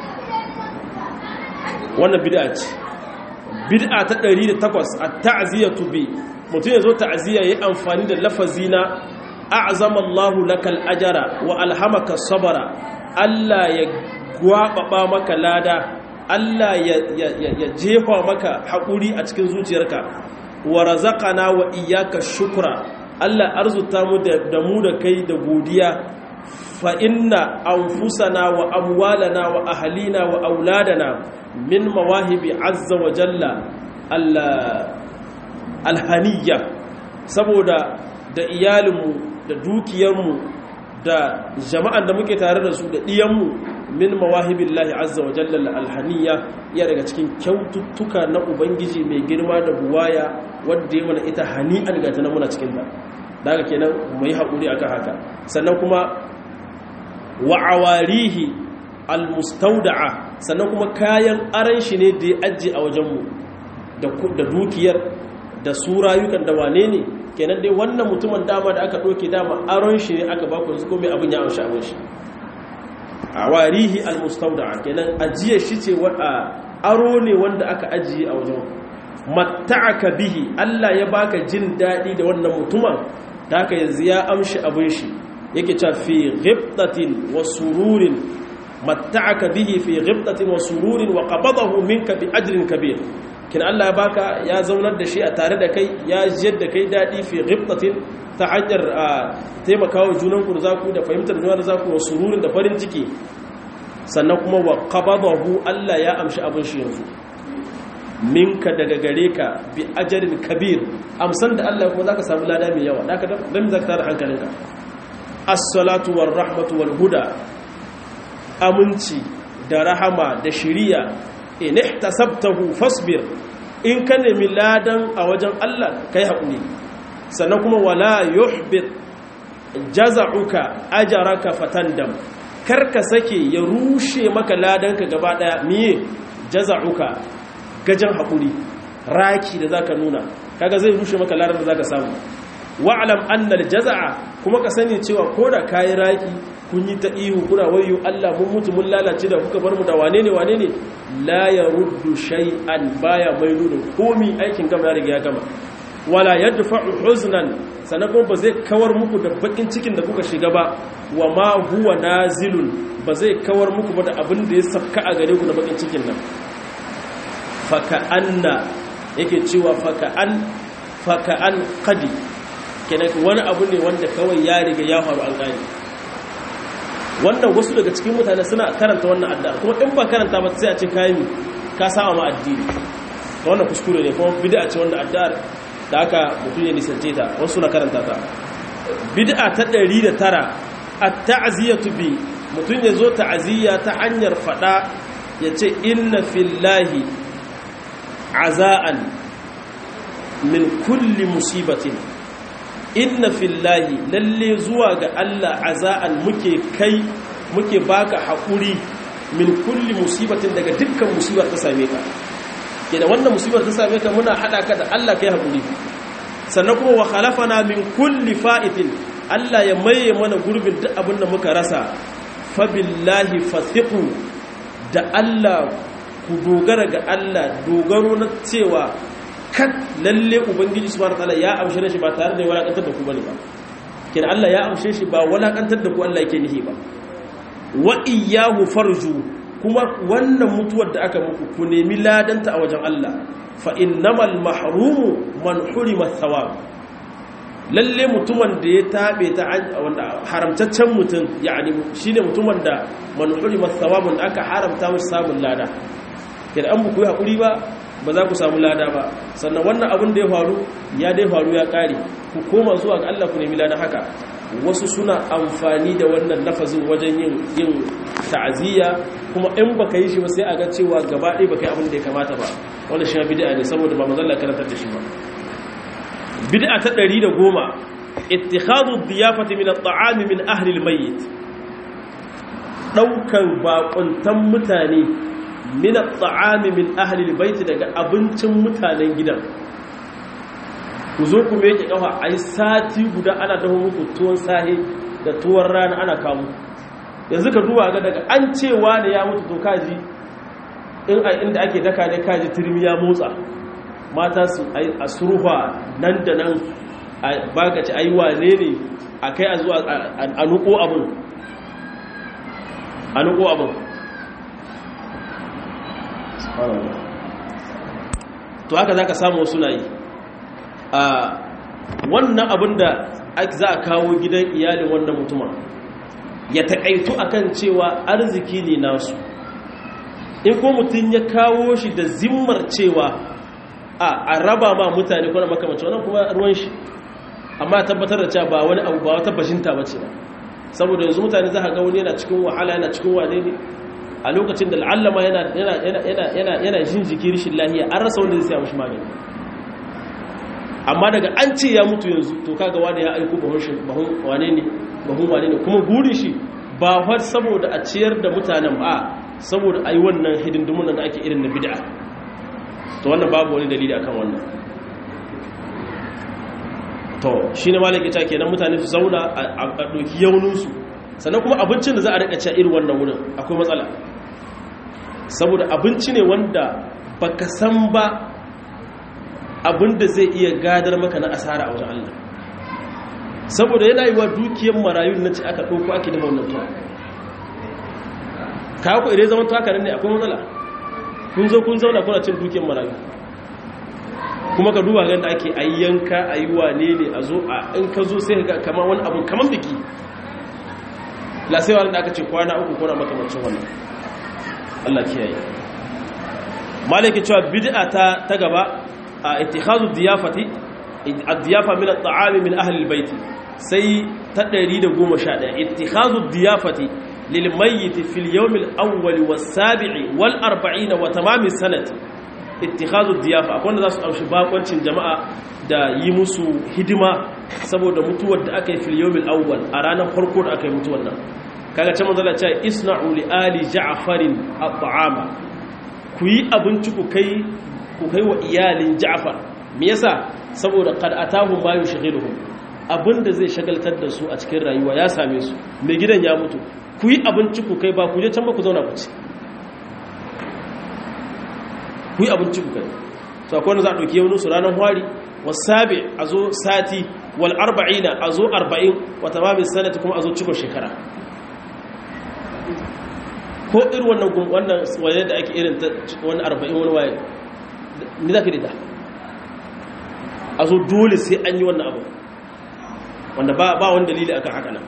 wannan bid'a ce bid'a ta 108 at-ta'ziyatu bi mutum yazo ta'ziya yayi amfani da lafazi na a'zama Allahu lakal ajra wa alhamaka sabara Allah ya gwababa maka lada Allah ya ya jefa maka hakuri a cikin zuciyarka wa razaqana wa iyyaka shukra Allah arzuta mu da mu da kai da godiya fa inna anfusana wa amwalana wa ahlina wa auladana min mawahibi azza wa jalla alhaniya saboda da iyalinmu da dukiyarmu da jama'an da muke tare da su da ɗiyanmu min mawahibin lahi azza wa jalla alhaniya iya daga cikin kyaututtuka na ubangiji mai girma da buwaya wadda ya mana ita hani'an gata na muna cikin ta daga kenan mai haƙuri akan haka sannan kuma wa'awarihi almustauda'a sannan kuma kayan aran shi ne da ya ajiye a wajenmu da dukiyar da su rayukan da wane ne kenan dai wannan mutumin dama da aka ɗauke dama aron shi ne aka ba ku yanzu ko mai abin ya amshi abin shi a warihi almustauda kenan ajiye shi ce aro ne wanda aka ajiye a wajen matta'aka bihi Allah ya baka jin daɗi da wannan mutumin da haka yanzu ya amshi abin shi yake cewa fi ghibtatin wa sururin matta'aka bihi fi ghibtatin wa sururin wa qabadahu minka bi ajrin kabir kin Allah ya baka ya zaunar da shi a tare da kai ya jiyar da kai daɗi fi ghibtatin ta hanyar taimakawa junan ku da zaku da fahimtar juna da zaku wa sururin da farin ciki sannan kuma wa qabadahu Allah ya amshi abin shi yanzu minka daga gare ka bi ajarin kabir amsan da Allah kuma zaka samu lada mai yawa zaka dan zaka tare hankalinka as-salatu war rahmatu wal huda aminci da rahama da shiriya in ihtasabtahu fasbir in ka nemi ladan a wajen Allah kai hakuri sannan kuma wala yuhbit jaza'uka ajraka fatandam karka sake ya rushe maka ladanka gaba daya miye jaza'uka gajan haƙuri raki da zaka nuna kaga zai rushe maka larar da zaka samu wa'lam annal jaza'a kuma ka sani cewa ko da kayi raki kun yi ta ihu kuna wayo Allah mun mutu mun lalace da kuka bar mu da wane ne wane ne la yaruddu shay'an baya mai nuna komi aikin gama ya riga ya gama wala yadfa'u huznan sannan kuma ba zai kawar muku da bakin cikin da kuka shiga ba wa ma huwa nazilun ba zai kawar muku ba da abin da ya safka a gare ku da bakin cikin nan faka'anna yake cewa faka'an faka'an qadi kenan wani abu ne wanda kawai ya riga ya faru an gani wannan wasu daga cikin mutane suna karanta wannan addu'a kuma in ba karanta ba sai a ce kayan ka sama ma addini wannan kuskure ne kuma bid'a ce wannan addu'ar da aka mutum ya nisance ta wasu na karanta ta bid'a ta 109 at-ta'ziyatu bi mutum ya zo ta'ziya ta hanyar fada ya ce inna fillahi aza'an min kulli musibatin inna fillahi lalle zuwa ga Allah aza'an muke kai muke baka haƙuri min kulli musibatin daga dukkan musibar ta same ka idan wannan musibar ta same ka muna hada ka da Allah kai haƙuri sannan kuma wa khalafana min kulli fa'itin Allah ya maye mana gurbin duk abin da muka rasa fa billahi fathiqu da Allah ku dogara ga Allah dogaro na cewa kat lalle ubangiji subhanahu wataala ya amshe shi ba tare da ya walakantar da ku bane ba kin Allah ya amshe shi ba walakantar da ku Allah yake nihi ba wa iyyahu farju kuma wannan mutuwar da aka muku ku nemi ladanta a wajen Allah fa innamal mahrumu man hurima thawab lalle mutumin da ya tabe ta wanda haramtaccen mutum yani shine mutumin da man hurima thawabun aka haramta masa samun lada idan an buku hakuri ba ba za ku samu lada ba sannan wannan abin da ya faru ya dai faru ya kare ku koma zuwa ga Allah ku nemi lada haka wasu suna amfani da wannan lafazin wajen yin yin ta'aziyya kuma in baka yi shi ba sai a ga cewa gaba ɗaya baka yi abin da ya kamata ba wannan shi bid'a ne saboda ba manzon Allah karantar da shi ba bid'a ta 110 ittikhadhu ad-diyafati min at-ta'ami min ahli al-mayyit daukan bakuntan mutane min at-ta'ami min ahli al-bayt daga abincin mutanen gidan ku zo ku meke kafa ai sati guda ana dawo muku tuwon sahe da tuwon rana ana kawo yanzu ka duba ga daga an cewa ne ya mutu to kaji in a inda ake daka ne kaji turmi ya motsa mata su a surfa nan da nan baka ci ai wane ne a kai a zuwa a nuko abin a nuko abin to haka za ka samu suna yi a wannan abin da za a kawo gidan iyalin wannan mutumin ya taƙaitu akan cewa arziki ne nasu in ko mutum ya kawo shi da zimmar cewa a raba ma mutane kuna makamanci wannan kuma ruwan shi amma tabbatar da cewa ba wani abu ba wata bashinta ba ce ba saboda yanzu mutane za a ga wani yana cikin wahala yana cikin wane ne a lokacin da al'allama yana jin jiki rishin lahiya an rasa wanda zai siya mashi magani amma daga an ce ya mutu yanzu to kaga wani ya aiko bahun wane ne bahun wane ne kuma burin shi ba har saboda a ciyar da mutanen ba saboda a yi wannan hidindimun da ake irin na bid'a to wannan babu wani dalili akan wannan to shi ne malaki ta kenan mutane su zauna a ɗauki yauninsu sannan kuma abincin da za a rika ci irin wannan wurin akwai matsala saboda abinci ne wanda baka san ba abin da zai iya gadar maka na asara a wajen Allah saboda yana yi wa dukiyar marayun na ci aka ɗauko ake da wannan tuwa kawo ku idan zaman tuwa ne akwai matsala kun zo kun zauna kuna cin dukiyar marayu kuma ka duba ganda ake ayyanka a yi wane ne a zo a in ka zo sai ga kama wani abu kaman biki lasewa da aka ce kwana uku kuna makamancin wannan Allah kiyaye malaki cewa bid'a ta ta gaba a ittikhazu diyafati ad-diyafa min at-ta'ami min ahli al-bayt sai ta 111 ittikhazu diyafati lil mayyit fi al-yawm al-awwal was-sabi' wal-40 wa tamam as-sanati ittikhazu diyafa akwai wanda za su ɗauki bakoncin jama'a da yi musu hidima saboda mutuwar da aka yi fil yawmil awwal a ranar farko da aka yi mutuwar nan kaga can manzala ce isna'u li ali ja'farin at'ama ku yi abinci ku kai ku kai wa iyalin ja'far me yasa saboda qad atahum ma yushghiluhum abinda zai shagaltar da su a cikin rayuwa ya same su mai gidan ya mutu ku yi abinci ku kai ba ku je can ba ku zauna ku ci ku yi abinci ku kai so akwai wanda za a ɗauki yaunin su ranar hwari wasabi a zo sati wal arba'ina a zo arba'in wata mamin sanata kuma a zo cikon shekara ko irin wannan wannan waye da ake irin ta wani arba'in wani waye ni za ka dita a zo dole sai an yi wannan abu wanda ba wani dalili akan haka nan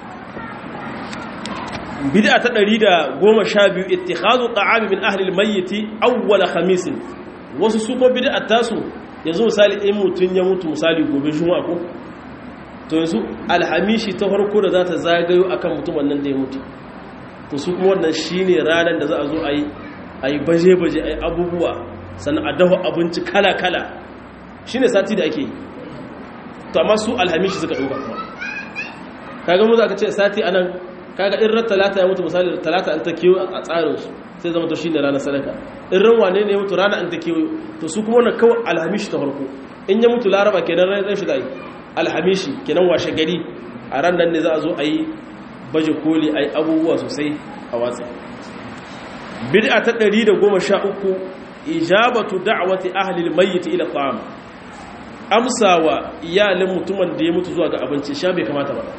bid'a ta 112 ittikhadhu ta'ami min ahli al-mayyit awwal khamis wasu su ko bid'a tasu yanzu misali in mutun ya mutu misali gobe juma'a ko to yanzu alhamishi ta farko da za ta zagayo akan mutumin nan da ya mutu to su kuma wannan shine ranar da za a zo ayi ayi baje-baje ayi abubuwa sannan a dafa abinci kala-kala shine sati da ake yi to amma su alhamishi suka dauka kuma kaga mu za ka ce sati anan kaga in ran talata ya mutu misali talata an ta kiwo a tsarin su sai zama to shine ranar sadaka in ran wane ne ya mutu rana an ta kiwo to su kuma wannan kawai alhamishi ta farko in ya mutu laraba kenan ran shi da yi alhamishi kenan washe gari a ran nan ne za a zo a yi baje koli a yi abubuwa sosai a watsi bid'a ta 113 ijabatu da'wati ahli al-mayyit ila ta'am amsawa iyalin mutumin da ya mutu zuwa ga abinci sha bai kamata ba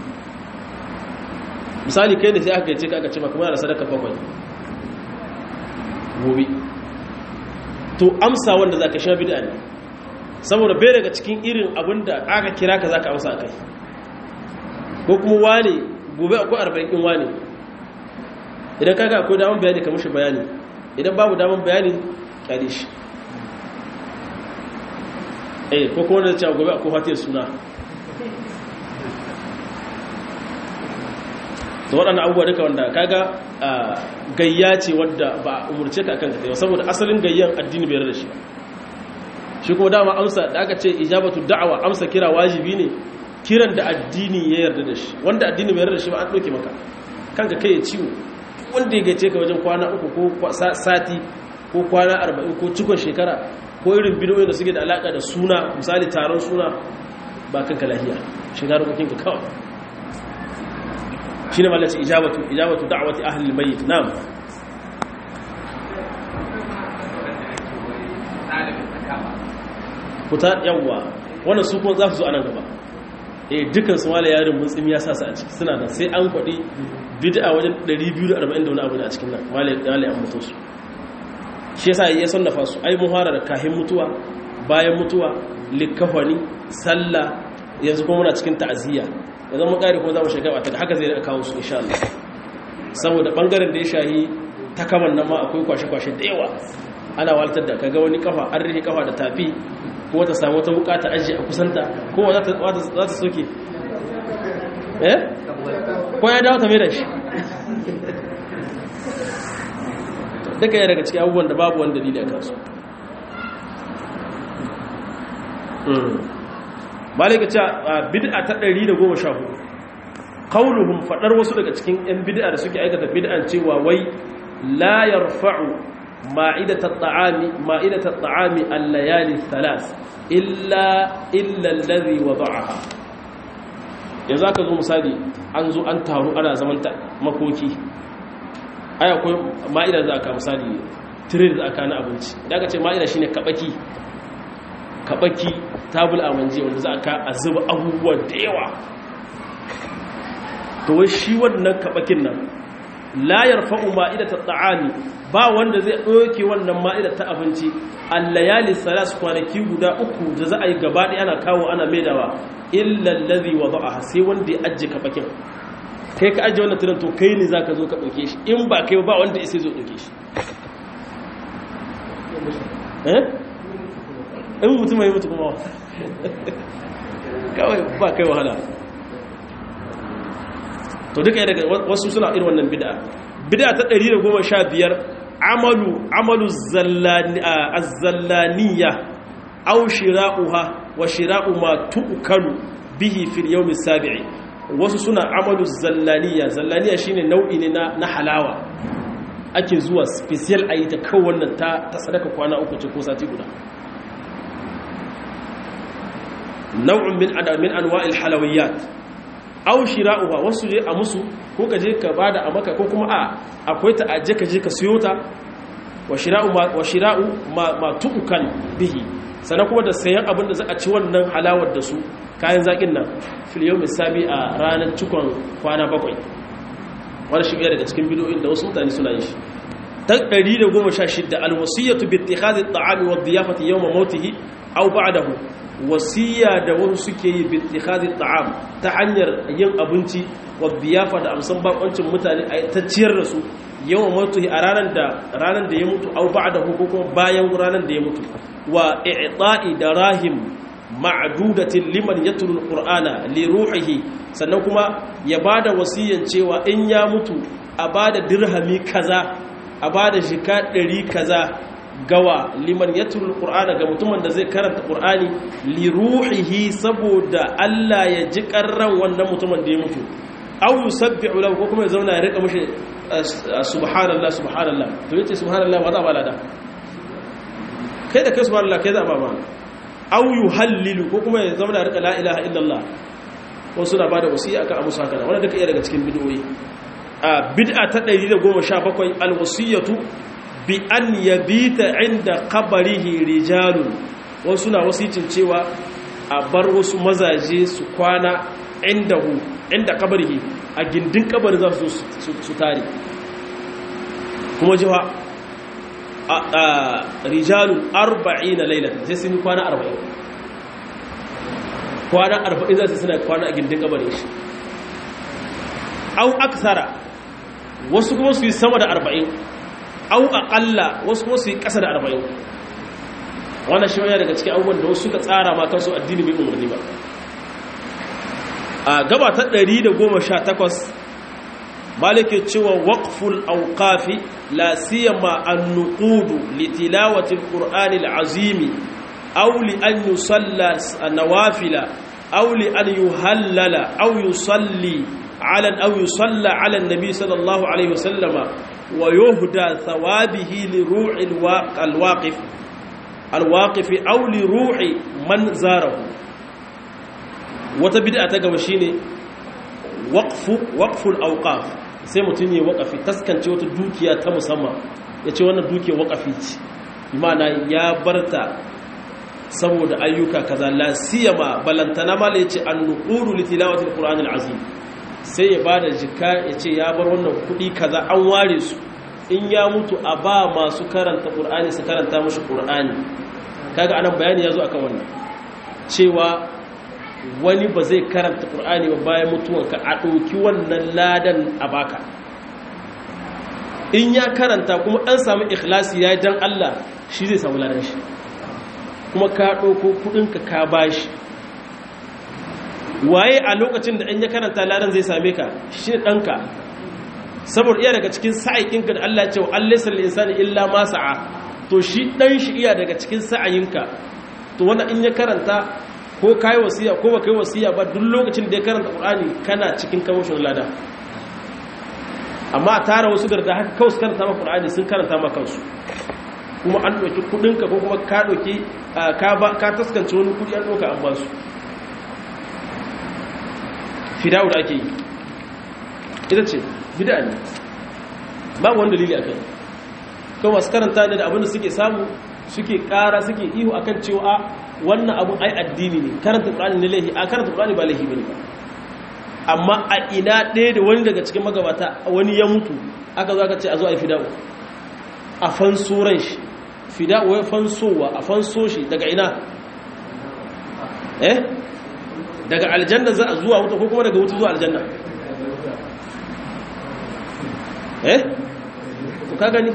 misali kai ne sai aka ce aka ce maka muna da sadaka bakwai gobe to amsa wanda zaka sha bid'a ne saboda bai daga cikin irin abinda aka kira ka zaka amsa kai ko kuma wane gobe akwai arba'in din wane idan kaga akwai daman bayani ka mushi bayani idan babu daman bayani kyale shi eh ko kuma da cewa gobe akwai fatiyar suna da waɗannan abubuwa duka wanda kaga gayya ce wadda ba a umurce ka kanka yau saboda asalin gayyan addini bai da shi shi kuma dama amsa da aka ce ijabatu da'awa amsa kira wajibi ne kiran da addini ya yarda da shi wanda addini bai yarda da shi ba an ɗauke maka kanka kai ya ciwo wanda ya gace ka wajen kwana uku ko sati ko kwana arba'in ko cikon shekara ko irin bidiyoyin da suke da alaka da suna misali taron suna ba kanka lahiya shiga rukukinka kawai shine malaci ijabatu ijabatu da'wati ahli almayyit na'am kuta yawa wannan su kuma za su zo anan gaba eh dukan su mala yarin mutsimi ya sa su a ciki suna da sai an kwadi bid'a wajen 240 da wani abu ne a cikin nan mala mala an mutu su shi yasa ya sannafa su ai muhara da kahin mutuwa bayan mutuwa likafani sallah yanzu kuma muna cikin ta'aziyya yanzu mun kare kuma za mu shiga wata haka zai rika kawo su insha Allah saboda bangaren da ya shahi ta kaman nan ma akwai kwashe-kwashe da yawa ana waltar da kaga wani kafa an rike kafa da tafi ko ta samu wata bukata ajiye a kusanta ko za ta za ta soke eh ko ya dawo ta mai da shi duka ya daga cikin abubuwan da babu wani dalili a kansu malika ce bid'a ta 114 qauluhum fadar wasu daga cikin yan bid'a da suke aikata bid'an cewa wai la yarfa'u ma'idat at-ta'ami ma'idat at-ta'ami al-layali thalas illa illa alladhi wada'aha yanzu aka zo misali an zo an taru ana zaman makoki ai akwai ma'ida za ka misali tire da aka na abinci da aka ce ma'ida shine kabaki kabaki tabul amanje wanda za ka a zuba abubuwa da yawa to wai shi wannan kabakin nan la yarfa'u ma'idata ta'ami ba wanda zai doke wannan ma'ida ta abinci al-layali salas kwanaki guda uku da za a yi gaba ɗaya ana kawo ana maidawa illa allazi wada'aha sai wanda ya ajje kabakin kai ka ajje wannan tunan to kai ne zaka zo ka dauke shi in ba kai ba wanda sai zo dauke shi eh in mutum mai mutu kuma kawai ba kai wahala to duka daga wasu suna irin wannan bid'a bid'a ta 115 amalu amalu zallaniya aw shira'uha wa shira'u ma tu'kalu bihi fil yawm as-sabi'i wasu suna amalu zallaniya zallaniya shine nau'i ne na, na halawa ake zuwa special ayi ta kawai wannan ta, ta sadaka kwana uku ce ko sati guda nau'un min min anwa'il halawiyat aw shira'uha wasu je a musu ko ka je ka bada a maka ko kuma a akwai ta aje ka je ka siyo ta wa shira'u ma wa shira'u ma, ma tu'kan bihi sannan kuma da sayan abin da za a ci wannan halawar da su kayan zaƙin nan filiyo misali a ranar cikon kwana bakwai wani shi daga cikin bidoyin da wasu mutane suna yi shi ta 116 alwasiyyatu bi ittikhadhi at-ta'ami wa diyafati yawma mautihi aw ba'dahu wasiya da wasu suke yi bi ittikhadhi at-ta'am ta hanyar yin abinci wa diyafa da amsan bakoncin mutane a ta ciyar da su yawma mautihi a ranar da ranar da ya mutu aw ba'dahu ko kuma bayan ranar da ya mutu wa i'ta'i da rahim ma'dudatin liman yatlu alqur'ana li ruhihi sannan kuma ya bada wasiyan cewa in ya mutu a bada dirhami kaza a bada shika 100 kaza gawa liman yatlu alqur'ana ga mutumin da zai karanta qur'ani li ruhihi saboda Allah ya ji karran wannan mutumin da ya mutu aw yusabbihu lahu ko kuma ya zauna ya rika mishi subhanallah subhanallah to yace subhanallah wa za ba lada kai da kai subhanallah kai za ba ma aw yuhallilu ko kuma ya zama da rika la ilaha illallah ko suna bada wasiya akan abu saka da wannan duka iya daga cikin bid'o'i a bid'a ta 117 alwasiyatu bi an yabita inda qabrihi rijalun wasu na wasicin cewa a bar wasu mazaje su kwana indahu inda qabrihi a gindin kabarin za su su tare kuma jiwa rijalun arba'in na lailata sai sun yi kwana arba'in kwana arba'in za su suna kwana a gindin gabanin shi au aksara wasu kuma su yi sama da arba'in au aƙalla wasu kuma su yi ƙasa da arba'in wannan shi wani daga cikin abubuwan da wasu suka tsara ma kansu addini bai umarni ba a gaba ta 118 malike cewa waqful awqafi la siyama an-nuqud li tilawati al-qur'ani al-azimi aw li an yusalla nawafila aw li an yuhallala aw yusalli ala aw yusalla ala an-nabi sallallahu alayhi wasallam wa yuhda thawabihi li ru'i al-waqif al-waqif aw li ru'i man zarahu wata bid'a ta gaba shine waqfu waqful awqaf sai mutum ya waqafi taskance wata dukiya ta musamman yace wannan dukiyar waqafi ce imana ya barta saboda ayyuka kaza la siyama balantana mala yace an-nuqulu li tilawati al-qur'anil azim sai ya bada jika yace ya bar wannan kudi kaza an ware su in ya mutu a ba masu karanta qur'ani su karanta mushi qur'ani kaga anan bayani yazo akan wannan cewa wani ba zai karanta ƙur'ani ba bayan mutuwanka a ɗauki wannan ladan a baka in ya karanta kuma an samu ikhlasi ya dan Allah shi zai samu ladan shi kuma ka ɗauko kuɗinka ka bashi waye a lokacin da in ya karanta ladan zai same ka shi ɗanka saboda iya daga cikin sa'aikinka da Allah cewa Allah sal insani illa ma sa'a to shi ɗan shi iya daga cikin sa'ayinka to wannan in ya karanta ko kai wasiya ko baka yi wasiya ba duk lokacin da ya karanta Qur'ani kana cikin kamashin lada amma a tara wasu garda haka kawai su karanta ma qur'ani sun karanta ma kansu kuma an ɗauki kuɗinka ko kuma ka ɗauki ka taskance wani kuɗi an ɗauka an ba su fidawo da ake yi ita ce bida ne babu wani dalili a kai kawai masu karanta ne da abinda suke samu suke ƙara suke ihu akan cewa wannan abun ai addini ne karanta ƙur'ani ne laihi a karanta ƙur'ani ba laihi bane ba amma a ina ɗaya da wani daga cikin magabata wani ya mutu aka zo aka ce a zo a yi fidawo a fanso ran shi fidawo ya fansowa a fanso shi daga ina eh daga aljanna za a zuwa wuta ko kuma daga wuta zuwa aljanna eh to ka gani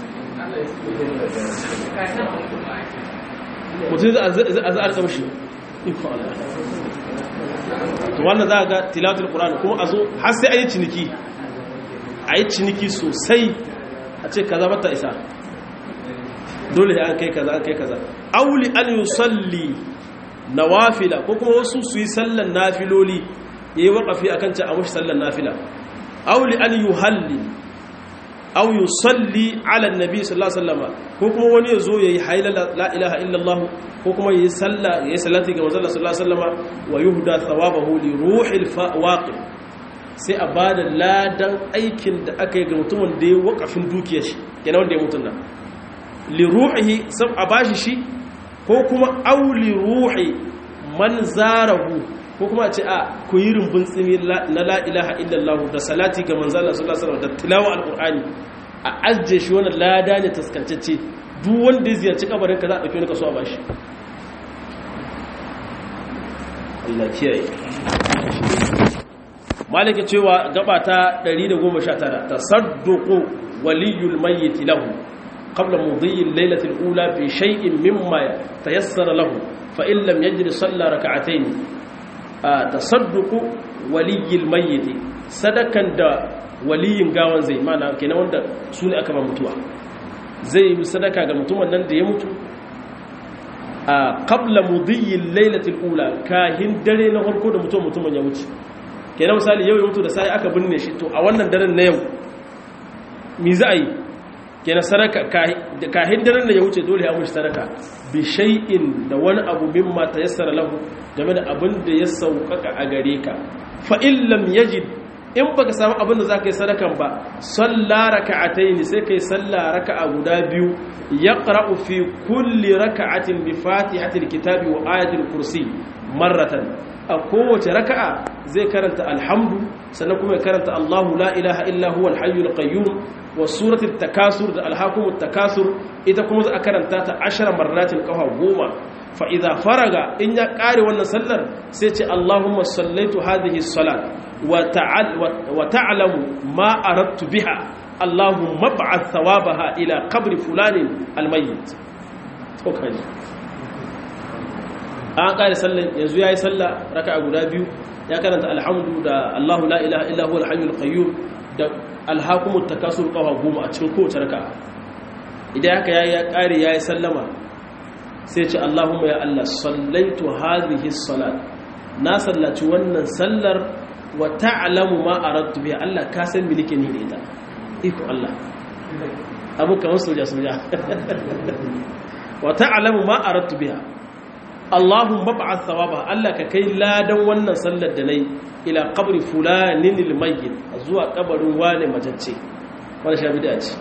mutum za a zarta mashi iko Allah to wannan za a ga tilatul qur'ani kuma a zo har sai a yi ciniki a yi ciniki sosai a ce kaza mata isa dole an kai kaza an kai kaza auli an yusalli nawafila ko kuma wasu su yi sallan nafiloli yayi waqafi akan ce a mushi sallan nafila auli an yuhalli aw yusalli ala annabi sallallahu alaihi wasallam ko kuma wani ya zo yayi hayla la ilaha illallah ko kuma yayi sallah yayi salati ga manzon sallallahu alaihi wasallam wa yuhda thawabahu li ruhil waqi sai a bada ladan aikin da aka yi ga mutumin da ya wakafin dukiyar shi kenan wanda ya mutun nan li ruhihi sab a bashi shi ko kuma aw li ruhi man zarahu ko kuma ce a ku yi rumbun tsimi na la ilaha illallah da salati ga manzon sallallahu alaihi wasallam da tilawa alqur'ani a ajje shi wannan lada ne taskancacce duk wanda ya ziyarci kabarin ka za a dauki wani kaso a bashi Allah kiyaye malike cewa gaba ta 119 tasadduqu waliyul mayyit lahu qabla mudhi al-laylati al-ula bi shay'in mimma tayassara lahu fa in lam yajid salla rak'atayn tasadduqu waliyul mayyit sadakan da waliyin gawan zai mana kenan wanda su ne aka ba mutuwa zai yi sadaka ga mutumin nan da ya mutu a qabla mudhiyyil lailatul ula kahin dare na farko da mutum mutumin ya wuce kenan misali yau ya mutu da sai aka binne shi to a wannan daren na yau mi za a yi kenan sadaka kahin daren da ya wuce dole ya mushi sadaka bi shay'in da wani abu mimma tayassara lahu game da abin da ya sauƙaƙa a gare ka fa in lam yajid in baka samu abin da zaka yi sadakan ba salla raka'atayn sai kai salla raka'a guda biyu yaqra'u fi kulli raka'atin bi fatihatil kitabi wa ayatil kursi marratan a kowace raka'a zai karanta alhamdu sannan kuma ya karanta Allahu la ilaha illa huwa al-hayyul qayyum wa suratul takasur da alhakumut takasur ita kuma za a karanta ta 10 marratin kafa goma fa idza faraga in ya kare wannan sallar sai ce Allahumma sallaitu hadhihi salat وتعلم ما أردت بها اللهم ابعث ثوابها إلى قبر فلان الميت توكاجي an kare sallan yanzu yayi salla raka'a guda biyu ya karanta alhamdu da Allahu la ilaha illa huwal hayyul qayyum da alhaqumut takasur qawa goma a cikin kowace raka'a idan haka yayi ya kare yayi sallama sai ce Allahumma ya Allah sallaitu hadhihi salat na sallaci wannan sallar wa ta'lamu ma aradtu biha Allah ka san me nake ni da ita iko Allah abu kamar soja soja wa ta'lamu ma aradtu biha Allahumma ba'ath thawaba Allah ka kai ladan wannan sallar da nayi ila qabri fulanin almayyit zuwa kabarin wane majacce wannan sha bid'a ce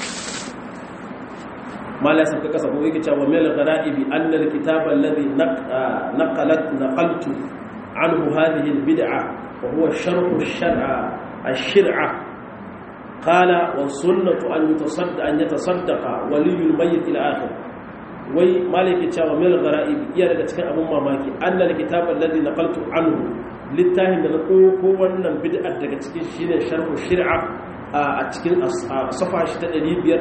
mala sai ka kasa ko yake cewa mil ghara'ibi anna alkitaba alladhi naqalat naqaltu anhu hadhihi albid'ah وهو شرح الشرع الشرعة قال والسنة أن يتصدق أن يتصدق ولي الميت إلى آخر وي مالك تشاو من الغرائب يا daga cikin abun mamaki annal kitab alladhi naqaltu anhu littafin da na ko wannan bid'ar daga cikin shine sharhu shir'a a cikin safa shi ta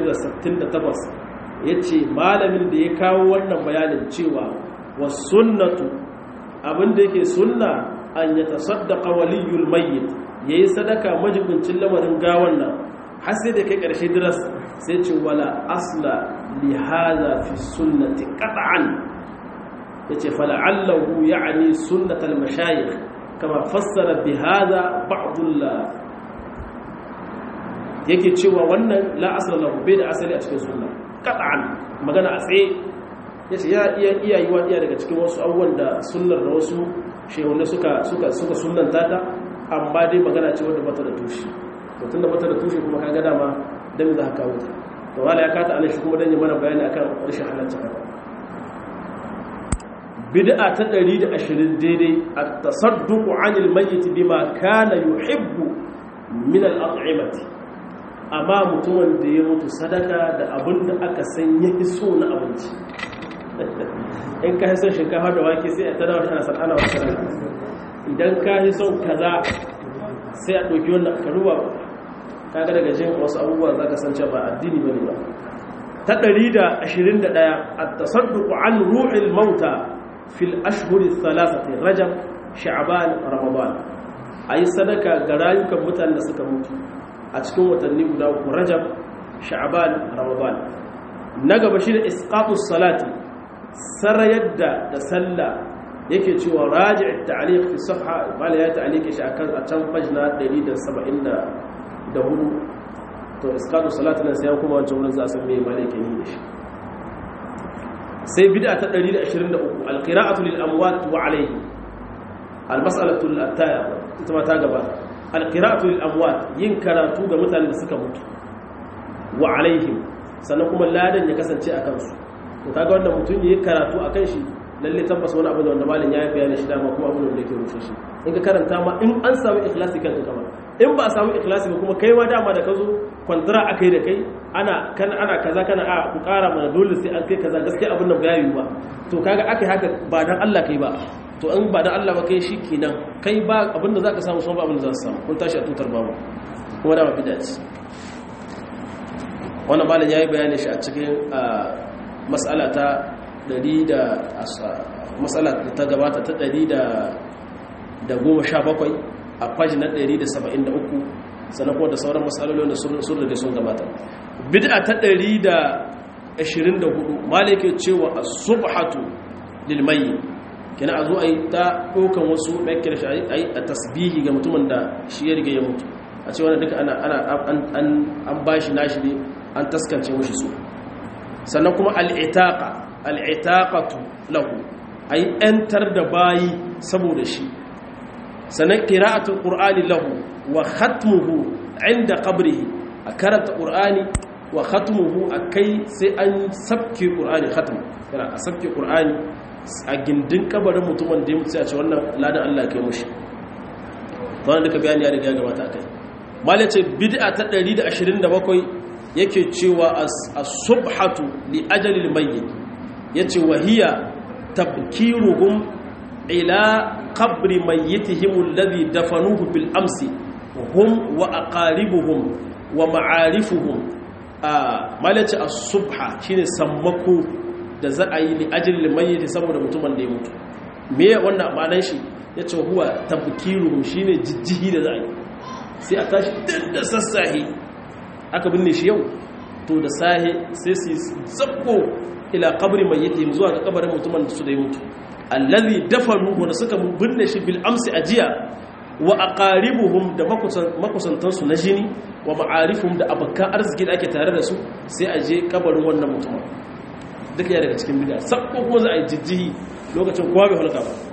568 yace malamin da ya kawo wannan bayanin cewa was sunnatu abin da yake sunna an ya tasaddaqa waliyul mayyit yayi sadaka majibincin lamarin gawan nan har sai da kai karshe diras sai ce wala asla li hadha fi sunnati qat'an yace fala'allahu ya'ni sunnatal mashayikh kama fassara bi hadha ba'd yake cewa wannan la asala lahu bai da asali a cikin sunna qat'an magana a tsaye yace ya iya iya yi iya daga cikin wasu abubuwan da sunnar da wasu shehunne suka suka suka sunnanta ta amma dai magana ce wanda bata da tushe to tunda bata da tushe kuma kaga dama dan za ka kawo ta to wala ya kata anan shi kuma dan yi mana bayani akan rashin halatta haka bid'a ta 120 daidai at-tasadduq 'anil mayyit bima kana yuhibbu min al-at'imati amma mutumin da ya mutu sadaka da abin da aka san yake so na abinci in ka son shinkafa da wake sai a tada wata san ana wata rana idan ka yi son kaza sai a ɗauki wannan ka ruwa kaga daga jin wasu abubuwa za ka san cewa ba addini ba ne ba ta 121 at-tasadduq an ruhil mauta fil ashhuri thalathati rajab sha'ban ramadan ayi sadaka ga rayukan mutanen da suka mutu a cikin watanni guda uku rajab sha'ban ramadan na gaba shi da isqatus salati sarayar da da sallah yake cewa raji' ta'liq fi safha bala ya ta'liqi shi akan a can pagina 174 to isqatus salati nan sai kuma wancan wurin za a san me malaka yi da shi sai bid'a ta 123 alqira'atu lil amwat wa alayhi almas'alatu al-attaya ita ma ta gaba alqira'atu lil amwat yin karatu ga mutanen da suka mutu wa alaihim sannan kuma ladan ya kasance a kansu to kaga wanda mutum yayi karatu akan shi lalle tabbas wani abu da wanda malin ya yi bayani shi dama kuma abin da yake rushe shi in ka karanta ma in an samu ikhlasi kan ka in ba a samu ikhlasi ba kuma kai ma dama da ka zo kwantara akai da kai ana kan ana kaza kana a ku kara mana dole sai an kai kaza gaskiya abin nan ba yayi ba to kaga akai haka ba dan Allah kai ba to in ba dan Allah ba kai shi kenan kai ba abin da zaka samu sun ba abin da za su samu kun tashi a tutar babu kuma dama bid'a ce wannan malam yayi bayani shi a cikin mas'ala ta ɗari da matsala ta gabata ta ɗari da goma sha bakwai a kwaji na ɗari da saba'in da uku sannan kuma da sauran matsalolin da sun rage sun gabata bid'a ta ɗari da ashirin da hudu malike cewa a subhatu lilmayi kina a zo a yi ta ɗaukan wasu ɗaukar shi a yi a tasbihi ga mutumin da shi ya riga ya mutu a ce wani duka an ba shi nashi ne an taskance mashi su sannan kuma al'itaka al'itaƙatu lahu a yi ‘yantar da bayi saboda shi sannan ƙira'atun ƙur'ani lahu wa khatmuhu inda ƙabrihi a karanta ƙur'ani wa khatmuhu a kai sai an sabke ƙur'ani khatmu yana a sabke ƙur'ani a gindin ƙabarin mutumin da ya mutu a ce wannan ladan Allah kai mushi wannan duka bayani ya riga ya gabata kai malai ce bid'a ta 127 yake cewa as-subhatu li ajalil mayyit yace wahiya tabkiruhum ila qabri mayyitihim alladhi dafanuhu bil amsi hum wa aqaribuhum wa ma'arifuhum malaci as-subha shine sammako da za a yi li ajalil mayyit saboda mutumin da ya mutu me wannan ma'anar shi yace huwa tabkiruhum shine jijjihi da za a yi sai a tashi da sassahi aka binne shi yau to da sahi sai su zabbo ila qabri mayyitihim zuwa ga kabarin mutumin da su da ya mutu allazi dafanu wanda suka binne shi bil amsi ajiya wa aqaribuhum da makusantan su na jini wa ma'arifuhum da abakan arziki da ake tare da su sai a je kabarin wannan mutumin duka ya daga cikin bid'a sabko kuma za a yi jijjihi lokacin kowa bai halka ba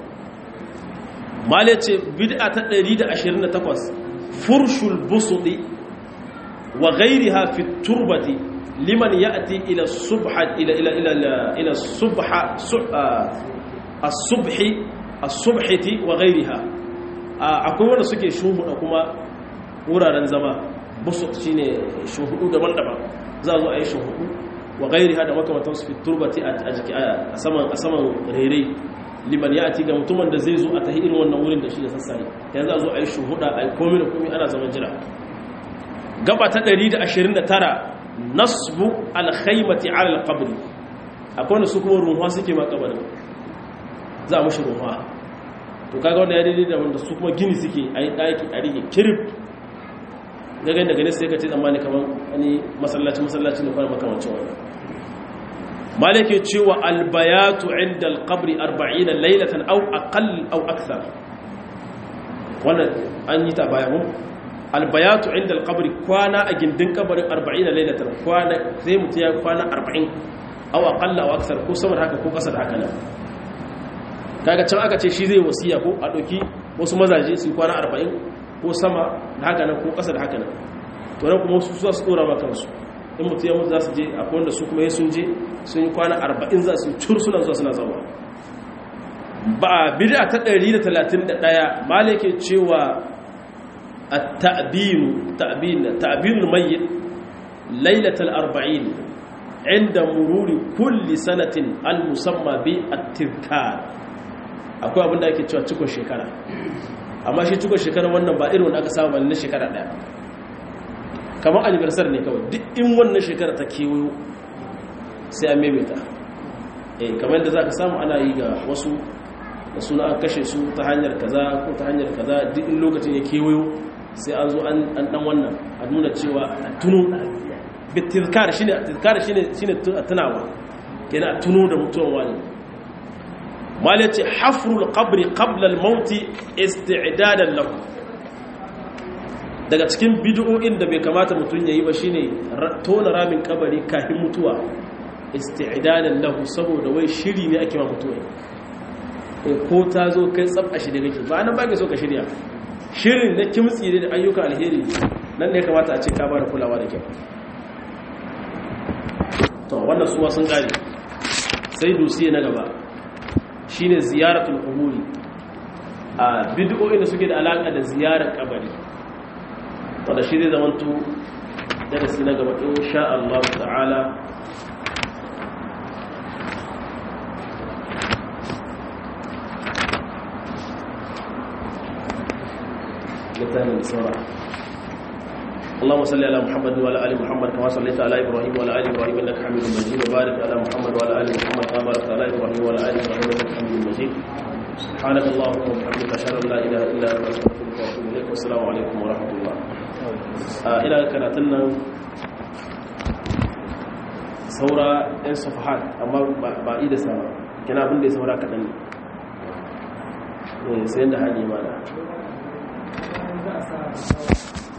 male ce bid'a ta 128 furshul busudi wa ghayriha fi turbati liman ya'ti ila subha ila ila ila ila subha as-subhi as-subhati wa ghayriha akwai wanda suke shuhuda kuma wuraren zama busut shine shuhudu daban-daban za zo a yi shuhudu wa ghayriha da makamantan su fi turbati a jiki a saman a saman rere liman ya'ti ga mutumin da zai zo a tahi irin wannan wurin da shi da sassaye yanzu a zo a yi shuhuda a yi komai da komai ana zaman jira gaba ta 129 nasbu alkhaymati ala alqabr akwai wanda su kuma ruwa suke ma kabarin za a mushi ruwa to kaga wanda ya daidai da wanda su kuma gini suke a yi daki a rike kirib gagan daga nesa sai ka ce tsammani kamar wani masallaci masallaci ne kuma makamancin wani malake cewa albayatu inda alqabri 40 laylatan aw aqall aw akthar wannan an yi ta baya mun albayatu inda alqabri kwana a gindin kabarin 40 lailatan kwana sai mutum ya kwana 40 aw aqalla aw aksar ko sama da haka ko kasa da haka nan kaga can aka ce shi zai wasiya ko a doki wasu mazaje su kwana 40 ko sama da haka nan ko kasa da haka nan to nan kuma su za su dora ma kansu in mutum ya mutu za su je akwai wanda su kuma sun je sun yi kwana 40 za su cur suna zuwa suna zama ba bid'a ta 131 malai ke cewa at-ta'bin ta'bin ta'bin mayyit lailatul 40 inda mururi kulli sanatin al-musamma bi at-tirkar akwai abinda ake cewa cikon shekara amma shi cikon shekara wannan ba irin wanda aka samu na shekara daya kamar anniversary ne kawai duk in wannan shekara ta kewayo sai an maimaita eh kamar yadda za ka samu ana yi ga wasu da suna an kashe su ta hanyar kaza ko ta hanyar kaza duk in lokacin ya kewayo sai an zo an dan wannan a nuna cewa a tuno bitirkar shine tirkar shine shine tunawa kenan a tuno da mutuwan wani mal yace hafrul qabri qabla al maut isti'dadan lahu daga cikin bid'o'in da bai kamata mutun yayi ba shine tona ramin kabari kafin mutuwa isti'dadan lahu saboda wai shiri ne ake ma mutuwa ko ta zo kai tsab a shirye kake ba nan ba ka so ka shirya shirin na kimtsi da ayyuka alheri nan ne kamata a ce ka bada kulawa da kyau to wannan suwa sun kare sai dusiye na gaba shine ziyaratul quburi a bid'o'i da suke da alaka da ziyarar kabari wanda shi zai zamanto darasi na gaba insha Allah ta'ala littafin da saura اللهم صل على محمد وعلى ال محمد كما صليت على ابراهيم وعلى ال ابراهيم انك حميد مجيد وبارك على محمد وعلى ال محمد كما باركت على ابراهيم وعلى ال ابراهيم انك حميد مجيد سبحانك اللهم وبحمدك اشهد ان لا اله الا انت استغفرك واتوب اليك والسلام عليكم ورحمه الله الى karatun nan saura yan safahat amma ba ida sama kina abin da ya saura kaɗan ne sai da hali mana